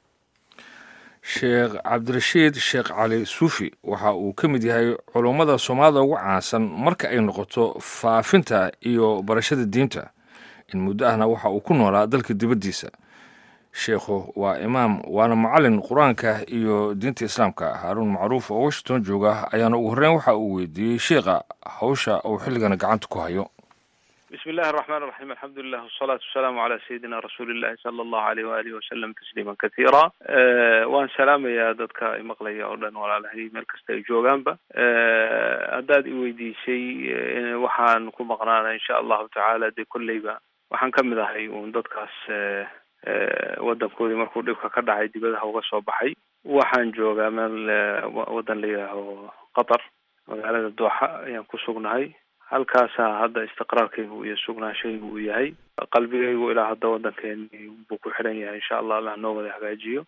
sheekh cabdirashiid sheekh cali suufi waxa uu ka mid yahay culummada soomaalida ugu caansan marka ay noqoto faafinta iyo barashada diinta in muddo ahna waxa uu ku noolaa dalka dibaddiisa sheekhu waa imaam waana macallin qur-aanka iyo diinta islaamka haaruun macruuf oo washington jooga ayaana ugu horreyn waxa uu weydiiyey sheekha hawsha uu xilligana gacanta ku hayo bismi illahi araxmaan iraxiim alxamdulilah wasalaatu wasalaamu calaa sayidina rasuulillahi sala allahu aleyh waalihi wasalam tasliiman kathiira waan salaamayaa dadka imaqlaya oo dhan walaalahay meel kasta ay joogaanba haddaad i weydiisay waxaan ku maqnaana insha allahu tacaala dee kolleyba waxaan ka mid ahay uun dadkaas waddankoodii markuu dhibka ka dhacay dibadaha uga soo baxay waxaan joogaa meel waddan la yidhaaho qatar magaalada dooxa ayaan ku sugnahay halkaasaa hadda istiqraarkaygu iyo sugnaanshaygu uu yahay qalbigaygu ilaa hadda waddankeeni buu ku xidhan yahay insha allah allah noo wada hagaajiyo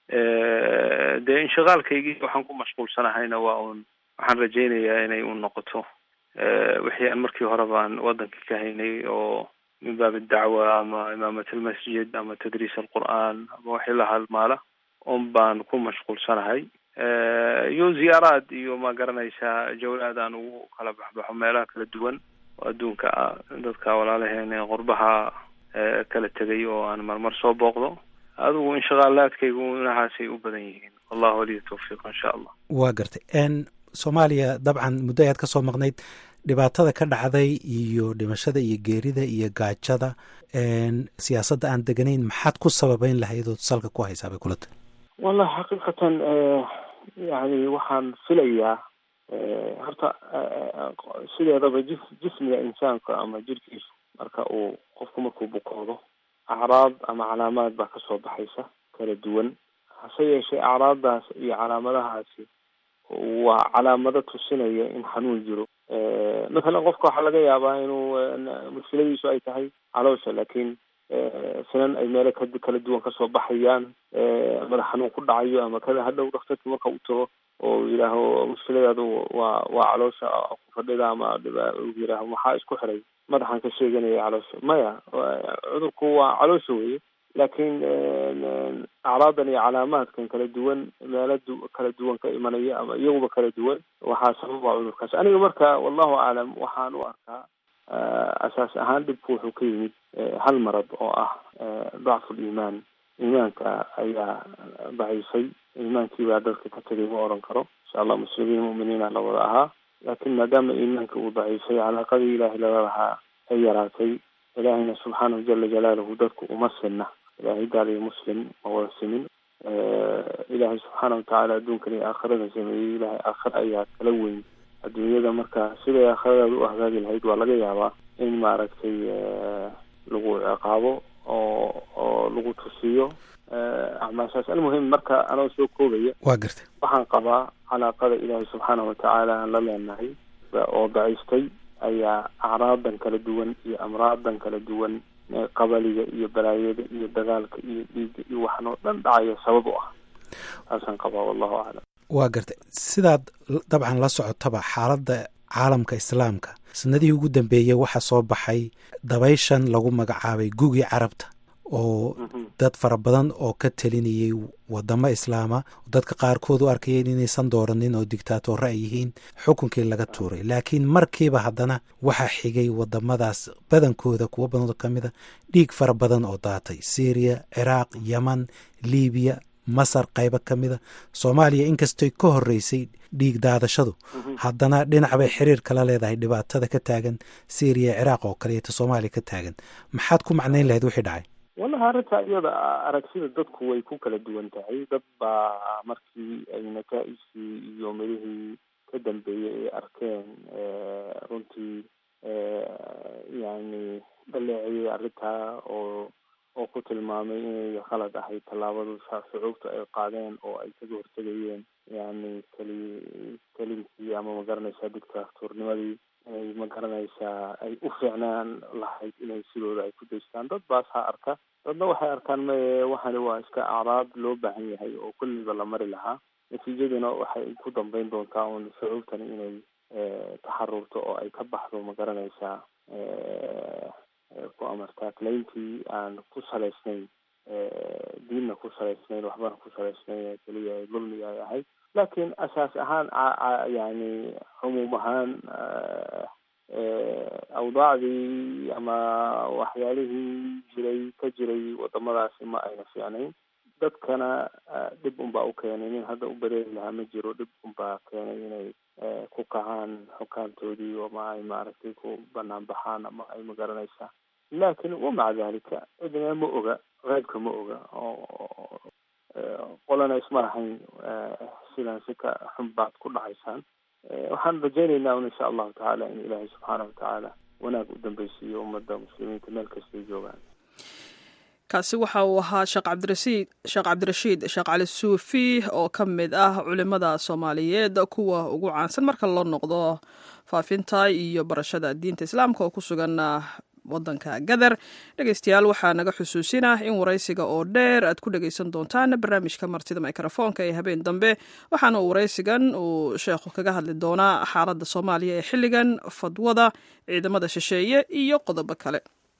dee inshaqaalkaygii waxaan ku mashquulsanahayna waa un waxaan rajaynayaa inay un noqoto wixii aan markii hore baan waddankii ka haynay oo min baab dacwa ama imaamat almasjid ama tadriis alqur'aan ama wixii la halmaala un baan ku mashquulsanahay iyo ziyaaraad iyo ma garanaysaa jawlaad aan ugu kala baxbaxo meelaha kala duwan oo adduunka ah dadka walaalaheen qurbaha kala tegay oo aan marmar soo booqdo adigu inshaqaalaadkaygu inahaasay u badan yihiin wallahu waliya tawfiiq insha allah waa gartay n soomaaliya dabcan muddo ayaad ka soo maqnayd dhibaatada ka dhacday iyo dhimashada iyo geerida iyo gaajada siyaasadda aan deganayn maxaad ku sababeyn lahayd ood salka ku haysaa bay kula tahay wallahi xaqiiqatan yani waxaan filayaa horta sideedaba jis jismiga insaanka ama jirkiisu marka uu qofku markuu bukoodo acraad ama calaamaad baa kasoo baxaysa kala duwan hase yeeshee acraaddaas iyo calaamadahaasi waa calaamado tusinaya in xanuun jiro mathalan qofka waxaa laga yaabaa inuu mushkiladiisu ay tahay caloosha laakiin sinan ay meelo ka kala duwan kasoo baxayaan madax xanuun ku dhacayo ama kada hadhow daktarki marka u tago oo yidhaaho mushkiladaadu waa waa caloosha ku fadhida ama yidhaaho maxaa isku xiray madaxan ka sheeganaya caloosha maya cudurku waa caloosha weye laakiin acraadan iyo calaamaadkan kala duwan meelo kala duwan ka imanaya ama iyaguba kala duwan waxaa sababa cudurkaas aniga marka wallahu aclam waxaan u arkaa asaas ahaan dhibku wuxuu ka yimid hal marad oo ah dacfu liimaan iimaanka ayaa daciifay iimaankii baa dadka ka tegay ma oran karo insha allah muslimiin mu'miniina la wada ahaa laakiin maadaama iimaanka uu daciifay calaaqadii ilaahay lala lahaa ay yaraatay ilaahayna subxaanahu jala jalaaluhu dadku uma sinna ilaahay gaal iyo muslim ma wada simin ilaahay subxaana watacaala adduunkan iyo aakhirada sameeyey ilaahay aakhira ayaa kala weyn adduunyada marka siday aakhiradaada u hagaagi lahayd waa laga yaabaa in maaragtay lagu ciqaabo oo oo lagu tusiyo acmaashaas almuhim marka anoo soo koobaya waa gartay waxaan qabaa calaaqada ilaahay subxaana watacaala aan la leenahay oo daciiftay ayaa acraadan kala duwan iyo amraadan kala duwan qabaliga iyo balaayada iyo dagaalka iyo dhiigga iyo waxan oo dhan dhacaya sabab u ah taasaan qabaa wallahu aclam waa gartay sidaad dabcan la socotaba xaaladda caalamka islaamka sanadihii ugu dambeeyey waxaa soo baxay dabayshan lagu magacaabay gugii carabta oo dad fara badan oo ka telinayay wadamo islaama dadka qaarkood u arkayeen inaysan dooranin oo dictaatoore ay yihiin xukunkii laga tuuray laakiin markiiba haddana waxaa xigay wadamadaas badankooda kuwo badan oo ka mid a dhiig fara badan oo daatay syriya ciraaq yeman libiya masar qaybo ka mida soomaaliya inkastoy ka horreysay dhiig daadashadu haddana dhinac bay xiriir kala leedahay dhibaatada ka taagan syriya ciraaq oo kaleeto soomaaliya ka taagan maxaad ku macnayn lahayd wixii dhacay wallahi arrinta iyada aragsida dadku way ku kala duwan tahay dad baa markii ay nataaijkii iyo midihii ka dambeeyey ay arkeen runtii yani dhaleeciyey arrintaa oo oo ku tilmaamay inay khalad ahayd tallaabadu shucuubta ay qaadeen oo ay kaga hortegayeen yani keli kelimkii ama magaranaysaa dictatornimadii inay magaranaysaa ay u fiicnaan lahayd inay sidooda ay ku daystaan dad baas ha arka dadna waxay arkaan maye waxani waa iska acraab loo baahan yahay oo kulliba la mari lahaa natiijaduna waxay ku dambeyn doontaa un shucuubtani inay taxarurto oo ay ka baxdo magaranaysaa ku amartaa clayntii aan ku salaysnayn diinna ku salaysnayn waxbana ku salaysnayn keliya dulmiga ay ahayd laakiin asaas ahaan yani cumuum ahaan awdaacdii ama waxyaalihii jiray ka jiray wadamadaasi ma ayna fiicnayn dadkana dhib unbaa u keenay nin hadda u bareeri lahaa ma jiro dhib unbaa keenay inay ku kacaan xukaamtoodii ama ay maaragtay ku banaan baxaan ama ay magaranaysaa laakin wamaca dalika cidna ma oga qeybka ma oga oo qolana isma lahayn sidan si ka xun baad ku dhacaysaan waxaan rajaynaynaa un insha allahu tacaala in ilaahay subxaanahu watacaala wanaag u dambeysiiyo ummadda muslimiinta meel kastay joogaan kaasi waxa uu ahaa sheekh cabdirasiid sheekh cabdirashiid sheekh cali suufi oo ka mid ah culimada soomaaliyeed kuwa ugu caansan marka loo noqdo faafinta iyo barashada diinta islaamka oo ku sugan wadanka gadar dhegeystayaal waxaa naga xusuusinah in waraysiga oo dheer aad ku dhegeysan doontaan barnaamijka martida mikrofoonka ee habeen dambe waxaana uu waraysigan uu sheekhu kaga hadli doonaa xaaladda soomaaliya ee xilligan fadwada ciidamada shisheeye iyo qodobo kale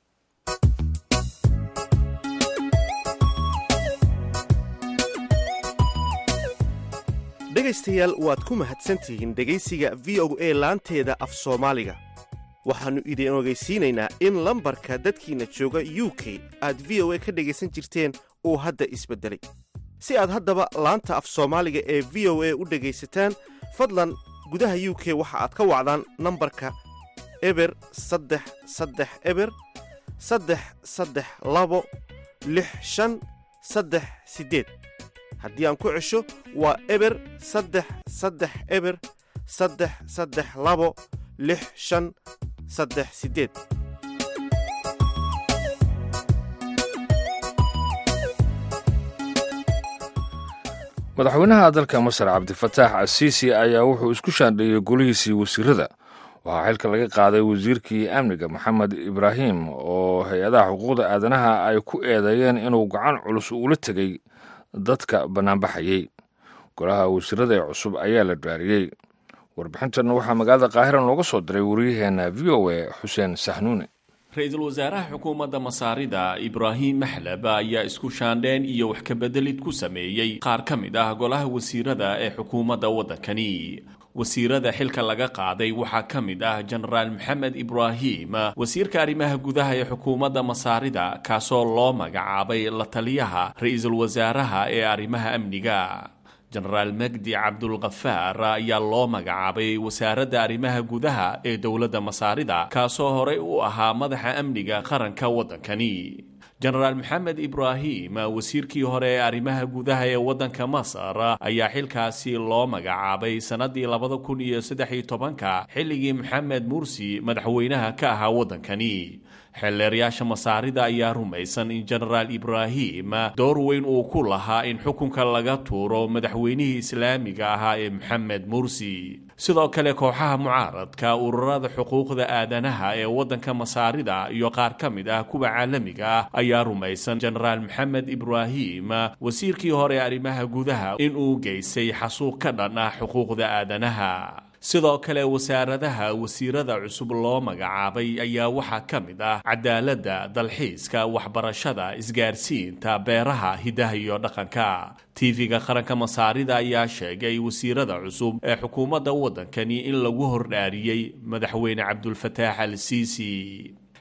dhegaystayaal waad ku mahadsantihiin dhegaysiga v o a laanteeda af soomaaliga waxaannu idin ogeysiinaynaa in lambarka dadkiinna jooga u k aad v o a ka dhegaysan jirteen uu hadda isbeddelay si aad haddaba laanta af soomaaliga ee v o a u dhegaysataan fadlan gudaha u k waxa aad ka wacdaan nambarka eber saddex saddex eber saddex saddex labo lix shan saddex siddeed haddii aan ku cesho waa eber saddex saddex eber saddex saddex labo lix shan saddex siddeed madaxweynaha dalka masar cabdifataax asiisi ayaa wuxuu isku shaandheeyey golihiisii wasiirada waxaa xilka laga qaaday wasiirkii amniga maxamed ibraahim oo hay-adaha xuquuqda aadanaha ay ku eedeeyeen inuu gacan culus ugula tegey dadka bannaanbaxayey golaha wasiirada ee cusub ayaa la dhaariyey warbixintan waxaa magaalada qaahira nooga soo diray wariyaheenna v o a xuseen sahnuune ra-iisul wasaaraha xukuumadda masaarida ibraahim maxlab ayaa isku shaandheen iyo wax kabeddelid ku sameeyey qaar ka mid ah golaha wasiirada ee xukuumadda waddankani wasiirada xilka laga qaaday waxaa ka mid ah jenaraal maxamed ibraahim wasiirka arrimaha gudaha ee xukuumadda masaarida kaasoo loo magacaabay la taliyaha ra-iisul wasaaraha ee arrimaha amniga jenaraal magdi cabdulkafaar ayaa loo magacaabay wasaaradda arrimaha gudaha ee dowladda masaarida kaasoo horey u ahaa madaxa amniga qaranka waddankani jenaraal maxamed ibraahim wasiirkii hore ee arrimaha gudaha ee waddanka masar ayaa xilkaasi loo magacaabay sannaddii labada kun iyo saddex iyo tobanka xilligii maxamed mursi madaxweynaha ka ahaa waddankani xeelleerayaasha masaarida ayaa rumaysan in jenaraal ibraahim door weyn uu ku lahaa in xukunka laga tuuro madaxweynihii islaamiga ahaa ee maxamed mursi sidoo kale kooxaha mucaaradka ururada xuquuqda aadanaha ee waddanka masaarida iyo qaar ka mid ah kuwa caalamiga ah ayaa rumaysan jenaraal maxamed ibraahim wasiirkii hore arrimaha gudaha inuu geystay xasuuq ka dhan ah xuquuqda aadanaha sidoo kale wasaaradaha wasiirada cusub loo magacaabay ayaa waxaa ka mid ah cadaaladda dalxiiska waxbarashada isgaarsiinta beeraha hidaha iyo dhaqanka tv-ga qaranka masaarida ayaa sheegay wasiirada cusub ee xukuumadda waddankani in lagu hordhaariyey madaxweyne cabdulfataax al siisi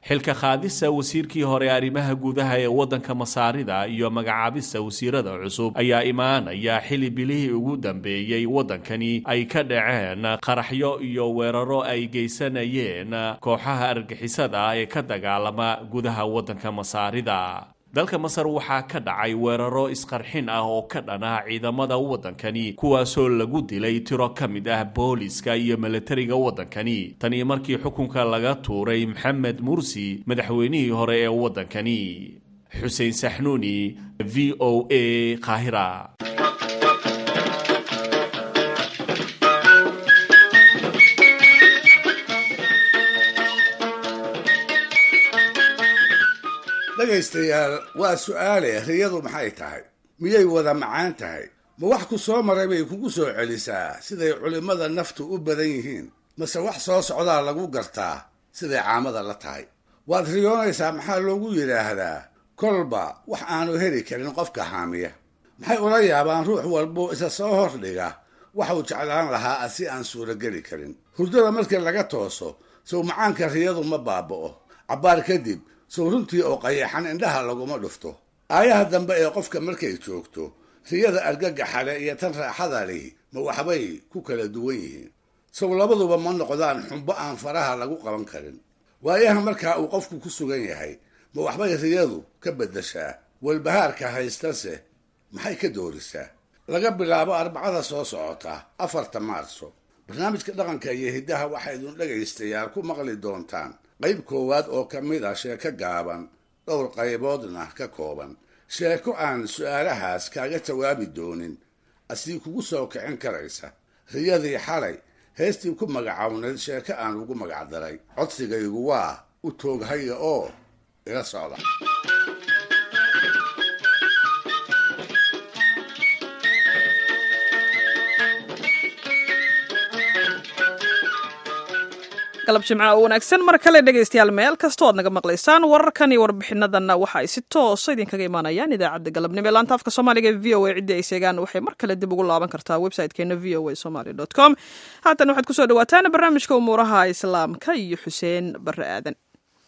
xilka qaadista wasiirkii hore arrimaha gudaha ee waddanka masaarida iyo magacaabista wasiirada cusub ayaa imaanaya xili bilihii ugu dambeeyey waddankani ay ka dhaceen qaraxyo iyo weeraro ay geysanayeen kooxaha argixisada ee ka dagaalama gudaha waddanka masaarida dalka masar waxaa ka dhacay weeraro isqarxin ah oo ka dhana ciidamada waddankani kuwaasoo lagu dilay tiro ka mid ah booliska iyo milatariga waddankani tanii markii xukunka laga tuuray maxamed mursi madaxweynihii hore ee waddankani xuseen saxnuuni v o a qaahira dhegaystayaal waa su'aale riyadu maxay tahay miyay wada macaan tahay ma wax ku soo maray bay kugu soo celisaa siday culimmada naftu u badan yihiin mase wax soo socdaa lagu gartaa siday caamada la tahay waad riyoonaysaa maxaa loogu yidhaahdaa kolba wax aanu heli karin qofka haamiya maxay ula yaabaan ruux walbuu isa soo hordhiga waxuu jeclaan lahaa si aan suurogeli karin hurdada markii laga tooso sow macaanka riyadu ma baaba'o cabbaar kadib sow runtii oo qayaxan indhaha laguma dhufto aayaha dambe ee qofka markay joogto riyada argagaxale iyo tan raaxada lihi ma waxbay ku kala duwan yihiin sow labaduba ma noqdaan xumbo aan faraha lagu qaban karin waayaha markaa uu qofku ku sugan yahay ma waxbay riyadu ka beddeshaa walbahaarka haystase maxay ka doorisaa laga bilaabo arbacada soo socota afarta maarso barnaamijka dhaqanka iyo hiddaha waxaa idin dhegaystayaal ku maqli doontaan qayb koowaad oo ka mid ah sheeko gaaban dhowr qayboodna ka kooban sheeko aan su'aalahaas kaaga jawaabi doonin asii kugu soo kicin karaysa riyadii xalay heestii ku magacawnayd sheeko aan ugu magacdaray codsigaygu waa u tooghaya oo ila socda galab jimca oo wanaagsan mar kale dhegaystayaal meel kastoo aad naga maqlaysaan wararkan iyo warbixinadanna waxa ay si toosa idinkaga imaanayaan idaacadda galabnimo ee laanta afka soomaaliga ee v o a ciddii ay sheegaan waxay mar kale dib ugu laaban kartaa website-keena v o a somaly dot com haatan waxaad kusoo dhawaataan barnaamijka umuuraha islaamka iyo xuseen barre aadan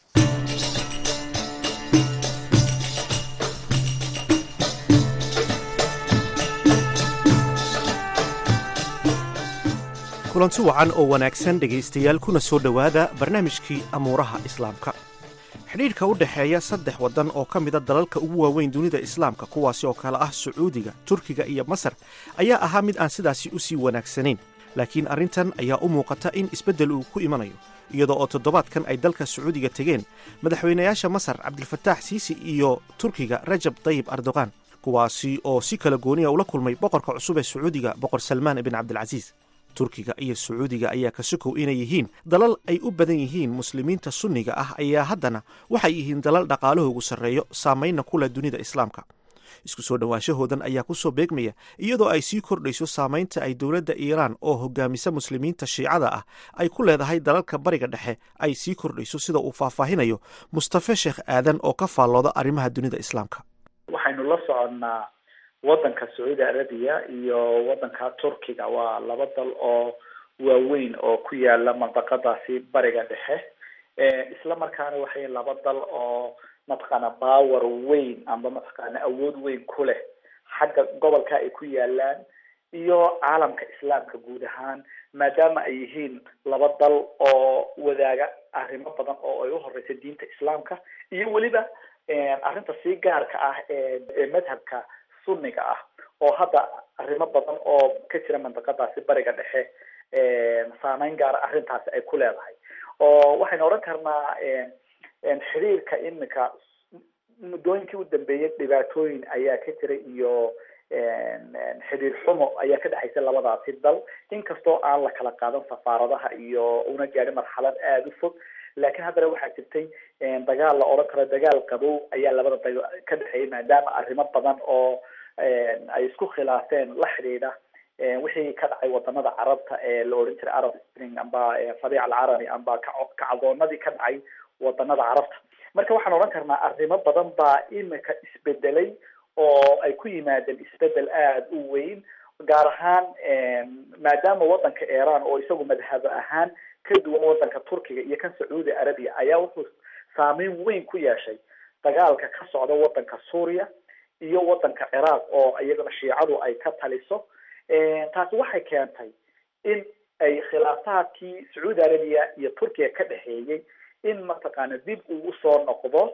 kulanti wacan oo wanaagsan dhegaystayaal kuna soo dhowaada barnaamijkii amuuraha islaamka xidhiidhka u dhexeeya saddex waddan oo ka mida dalalka ugu waaweyn dunida islaamka kuwaasi oo kale ah sacuudiga turkiga iyo masar ayaa ahaa mid aan sidaasi u sii wanaagsanayn laakiin arrintan ayaa u muuqata in isbeddel uu ku imanayo iyadoo oo toddobaadkan ay dalka sacuudiga tegeen madaxweynayaasha masar cabdilfataax siisi iyo turkiga rajab dayib erdogan kuwaasi oo si kala gooniya ula kulmay boqorka cusub ee sacuudiga boqor salmaan ibn cabdilcasiis turkiga iyo sacuudiga ayaa ka sokow inay yihiin dalal ay u badan yihiin muslimiinta sunniga ah ayaa haddana waxay yihiin dalal dhaqaalahoogu sarreeyo saamaynna ku leh dunida islaamka isku soo dhowaanshahoodan ayaa ku soo beegmaya iyadoo ay sii kordhayso saamaynta ay dowladda iiraan oo hogaamisa muslimiinta shiicada ah ay ku leedahay dalalka bariga dhexe ay sii kordhayso sida uu faahfaahinayo mustafe sheekh aadan oo ka faallooda arrimaha dunida islaamka waxaynu la soconnaa waddanka sacuudi arabiya iyo waddanka turkiga waa laba dal oo waaweyn oo ku yaala mandaqadaasi bariga dhexe isla markaana waxay laba dal oo mataqaana power weyn amba mataqaana awood weyn ku leh xagga gobolka ay ku yaalaan iyo caalamka islaamka guud ahaan maadaama ay yihiin laba dal oo wadaaga arrimo badan oo ay uhoreysa diinta islaamka iyo weliba arrinta sii gaarka ah ee madhabka sunniga ah oo hadda arrimo badan oo ka jira mandaqadaasi bariga dhexe saameyn gaara arrintaasi ay ku leedahay oo waxaynu odhan karnaa xiriirka imika muddooyinkii u dambeeyay dhibaatooyin ayaa ka jira iyo xiriir xumo ayaa ka dhexaysa labadaasi dal inkastoo aan la kala qaadan safaaradaha iyo una gaadhin marxalad aada u fog laakiin haddana waxaa jirtay dagaal la odhan karo dagaal qabow ayaa labada dal ka dhexeeyay maadaama arrimo badan oo ay isku khilaafeen la xidhiidha wixii ka dhacay wadamada carabta ee la odhan jiray arab spring amba fariic alcarabi amba kacdoonadii ka dhacay wadanada carabta marka waxaan odhan karnaa arrimo badan baa imika isbedelay oo ay ku yimaadeen isbedel aada u weyn gaar ahaan maadaama wadanka iran oo isagu madhabo ahaan ka duwan wadanka turkiga iyo kan sacuudi arabiya ayaa wuxuu saameyn weyn ku yeeshay dagaalka ka socda wadanka suuriya iyo wadanka ciraaq oo iyagana shiicadu ay ka taliso taasi waxay keentay in ay khilaafaadkii sacuudi arabiya iyo turkiya ka dhexeeyey in mataqaana dib uu usoo noqdo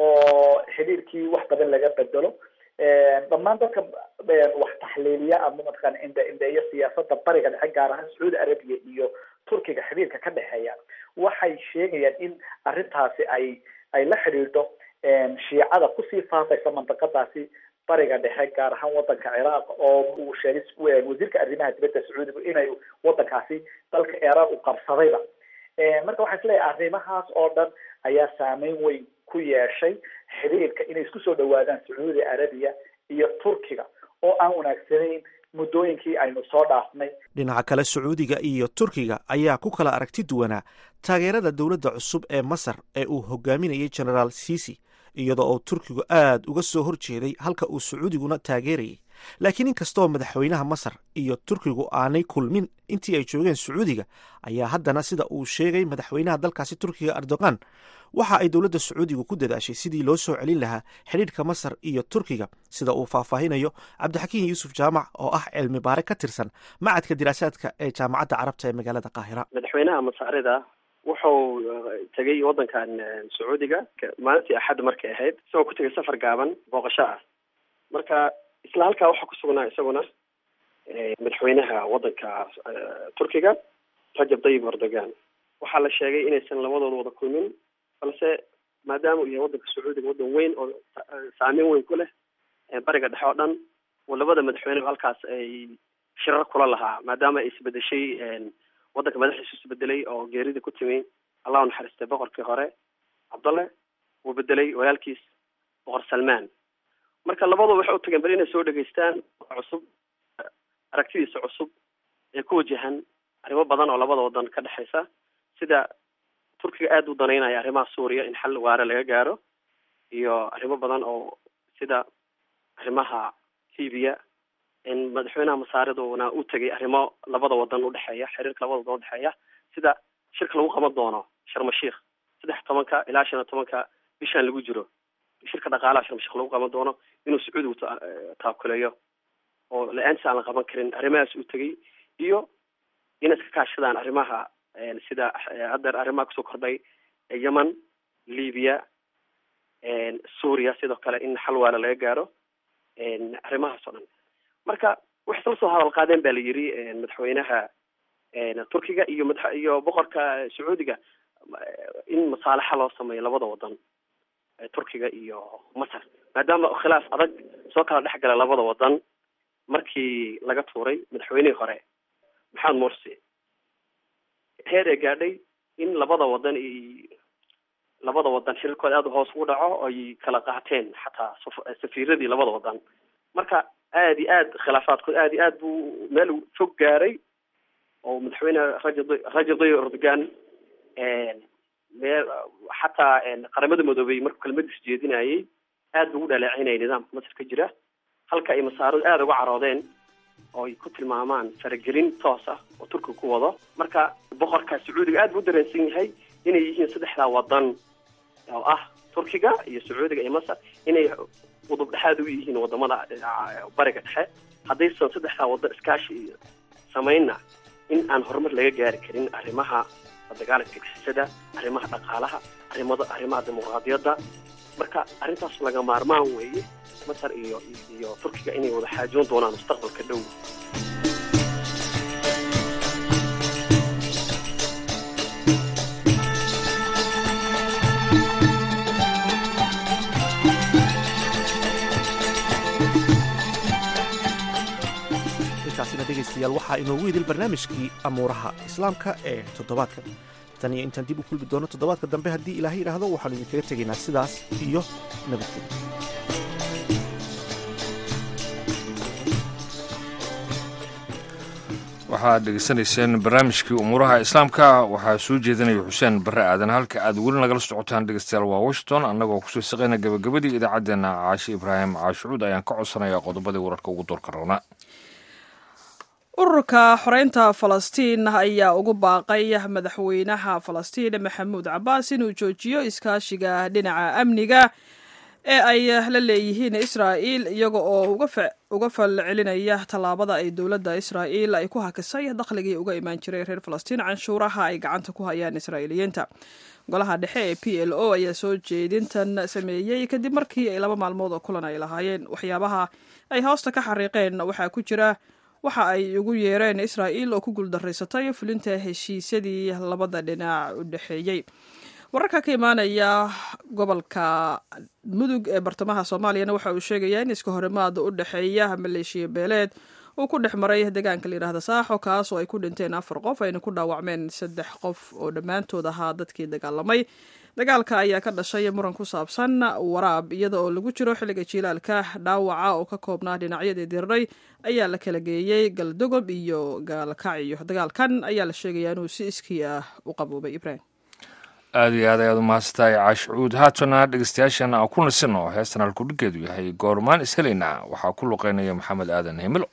oo xiriirkii wax badan laga bedelo dhammaan dadka wax taxliiliya ama mataqana indhe indheeyo siyaasada bariga dhexe gaar ahaan sacuudi arabiya iyo turkiga xiriirka ka dhexeeya waxay sheegayaan in arrintaasi ay ay la xidhiidho shiicada kusii faafaysa mandaqadaasi bariga dhexe gaar ahaan wadanka ciraaq oo uu sheegay wasiirka arrimaha dibadda sacuudiga inay wadankaasi dalka iiraan u qabsadayba marka waxaa isleeyahay arrimahaas oo dhan ayaa saameyn weyn ku yeeshay xiriirka inay isku soo dhawaadaan sacuudi arabiya iyo turkiga oo aan wanaagsanayn muddooyinkii aynu soo dhaafnay dhinaca kale sacuudiga iyo turkiga ayaa ku kala aragti duwanaa taageerada dowladda cusub ee masar ee uu hogaaminayay genaraal sisi iyadoo oo turkigu aad uga soo horjeeday halka uu sacuudiguna taageerayay laakiin inkastoo madaxweynaha masar iyo turkigu aanay kulmin intii ay joogeen sacuudiga ayaa haddana sida uu sheegay madaxweynaha dalkaasi turkiga erdogan waxa ay dowladda sacuudigu ku dadaashay sidii loo soo celin lahaa xidhiidhka masar iyo turkiga sida uu faahfaahinayo cabdixakiin yuusuf jaamac oo ah cilmi baare ka tirsan macadka diraasaadka ee jaamacadda carabta ee magaalada qaahira madaxweynaha masaarida wuxuu tegay wadankan sacuudiga maalintii axadda markay ahayd isagoo ku tegay safar gaaban booqasho ah marka isla halkaa waxaa ku sugnaa isaguna madaxweynaha wadanka turkiga rajab tayyib erdogan waxaa la sheegay inaysan labadooda wada kulmin balse maadaama uu yahay wadanka sacuudiga wadan weyn oo saameyn weyn ku leh bariga dhexe oo dhan oo labada madaxweyne halkaas ay shirar kula lahaa maadaama ay isbedeshay wadanka madaxdiisu isbedelay oo geerida ku timi allah u naxariistay boqorkii hore cabdalle uu bedelay walaalkiis boqor salmaan marka labadua waxay u tageen bal inay soo dhegaystaan cusub aragtidiisa cusub ee ku wajahan arrimo badan oo labada wadan ka dhexaysa sida turkiga aada u danaynaya arrimaha suuriya in xal waare laga gaaro iyo arrimo badan oo sida arrimaha libiya in madaxweynaha masaariduna u tegay arrimo labada wadan udhexeeya xiriirka labada wadan udhexeeya sida shirka lagu qaban doono sharmashiikh saddex tobanka ilaa shan iyo tobanka bishaan lagu jiro shirka dhaqaalaha sharmashiikh lagu qaban doono inuu sacuudigu taakuleeyo oo la-aantiis aan la qaban karin arrimahaas u tegay iyo inay iska kaashadaan arrimaha sida haddeer arrimaha kusoo kordhay yemen libiya suuriya sidoo kale in xal waala laga gaaro arrimahaas oo dhan marka waxay isla soo hadal qaadeen ba la yiri madaxweynaha turkiga iyo mada iyo boqorka sacuudiga in masaalaxa loo sameeyo labada wadan turkiga iyo masar maadaama khilaaf adag soo kala dhex gala labada wadan markii laga tuuray madaxweynihii hore maxamed morsi heer ee gaadhay in labada wadan i labada wadan xiriirkooda aada hoos ugu dhaco ay kala qaateen xataa safiiradii labada wadan marka aada iyo aad khilaafaadkood aada iyo aad buu meel fog gaaray oo madaxweyne rajab rajab tayyib erdogan mee xataa qaramada midoobey markuu kelmadiis jeedinayay aad buu u dhaleecinayay nidaamka masar ka jira halka ay masaaradu aada uga caroodeen oo ay ku tilmaamaan faragelin toos ah oo turkiga ku wado marka boqorka sacuudiga aad buu u dareensan yahay inay yihiin saddexdaa wadan oo ah turkiga iyo sacuudiga iyo masar inay udub dhexaad u yihiin wadamada bariga dhexe haddaysan saddexdaa wadan iskaashi samaynna in aan horumar laga gaari karin arrimaha dagaalanka gixisada arrimaha dhaqaalaha arrimada arrimaha dimuqraadiyadda marka arrintaas laga maarmaan weeye masar iyo iyo turkiga inay wada xaajoon doonaan mustaqbalka dhow intaasina dhegaystayaal waxaa inoogu idil barnaamijkii amuuraha islaamka ee toddobaadka tan iyo intaan dib u kulmi doono toddobaadka dambe haddii ilaahay idhaahdo waxaanu idinkaga tegaynaa sidaas iyo nabadgelyo waxaad dhegeysanayseen barnaamijkii umuuraha islaamka waxaa soo jeedinaya xuseen barre aadan halka aad weli nagala socotaan dhegeystayaal waa washington annagoo kusoo saqayna gabagabadii idaacaddeenna caashi ibraahim caashucuud ayaan ka codsanayaa qodobadii wararka ugu doorka roona ururka xoreynta falastiin ayaa ugu baaqay madaxweynaha falastiin maxamuud cabaas inuu joojiyo iskaashiga dhinaca amniga ee ay la leeyihiin israa'il iyaga oo uga falcelinaya tallaabada ay dowladda israa'il ay ku hakisay dakhligii uga imaan jiray reer falastiin canshuuraha ay gacanta ku hayaan israa'iiliyiinta golaha dhexe ee p l o ayaa soo jeedintan sameeyey kadib markii ay laba maalmood oo kulan ay lahaayeen waxyaabaha ay hoosta ka xariiqeen waxaa ku jira waxa ay ugu yeereen israa'il oo ku guuldaraysatay fulinta heshiisyadii labada dhinac u dhexeeyey wararka ka imaanaya gobolka mudug ee bartamaha soomaaliyana waxa uu sheegaya in iska horimaada u dhexeeya maleeshiya beeleed uu ku dhex maray deegaanka layidhahda saaxo kaas oo ay ku dhinteen afar qof ayna ku dhaawacmeen saddex qof oo dhammaantood ahaa dadkii dagaalamay dagaalka ayaa ka dhashay muran ku saabsan waraab iyada oo lagu jiro xilliga jiilaalka dhaawaca oo ka koobnaa dhinacyadii diriray ayaa la kala geeyey galdogob iyo gaalkacyo dagaalkan ayaa la sheegayaa inuu si iskii ah u qaboobay ibrahim aada iyo aad ayaad u mahadsantahay caashucuud haatana dhegeystayaashan aan ku nasino heestan halkudhigeedu yahay goormaan ishelaynaa waxaa ku luqeynaya maxamed aadan himilo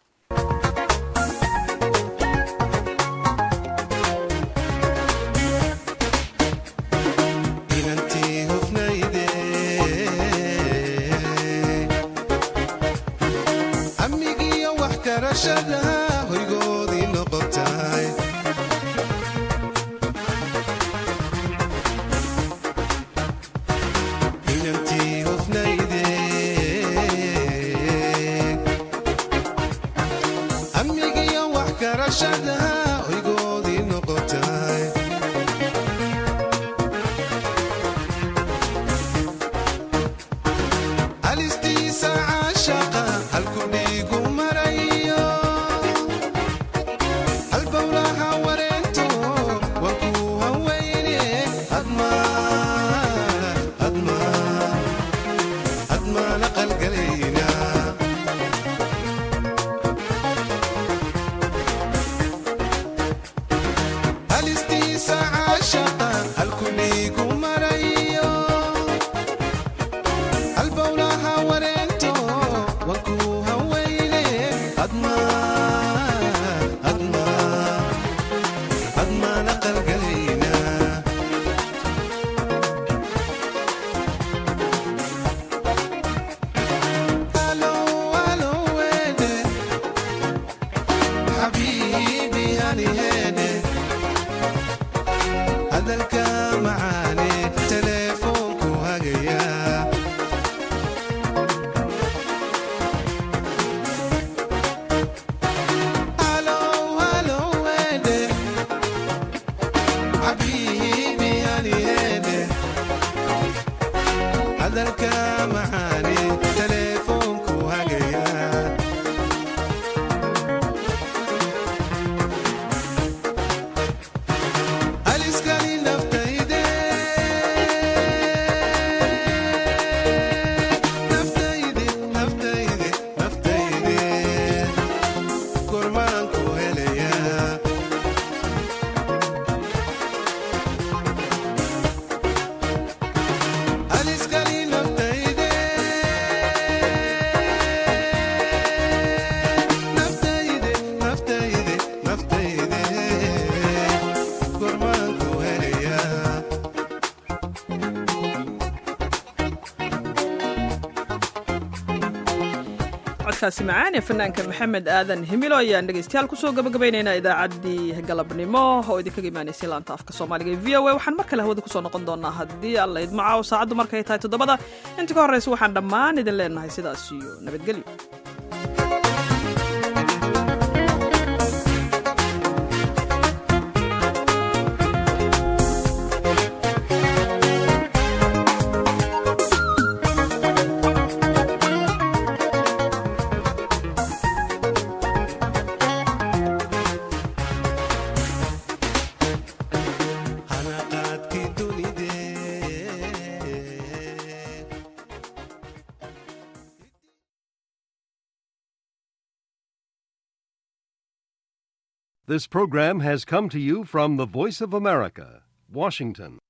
codkaasi macaan ee fanaanka maxamed aadan himilo ayaan dhegeystayaal kusoo gabagabaynaynaa idaacaddii galabnimo oo idinkaga imaanaysay laanta afka soomaaliga ee v o a waxaan mar kale hawada kusoo noqon doonaa haddii alla idmaca oo saacaddu markay tahay toddobada inta ka horreysa waxaan dhammaan idin leenahay sidaas iyo nabadgelyo This program has come to you from the Voice of America, Washington.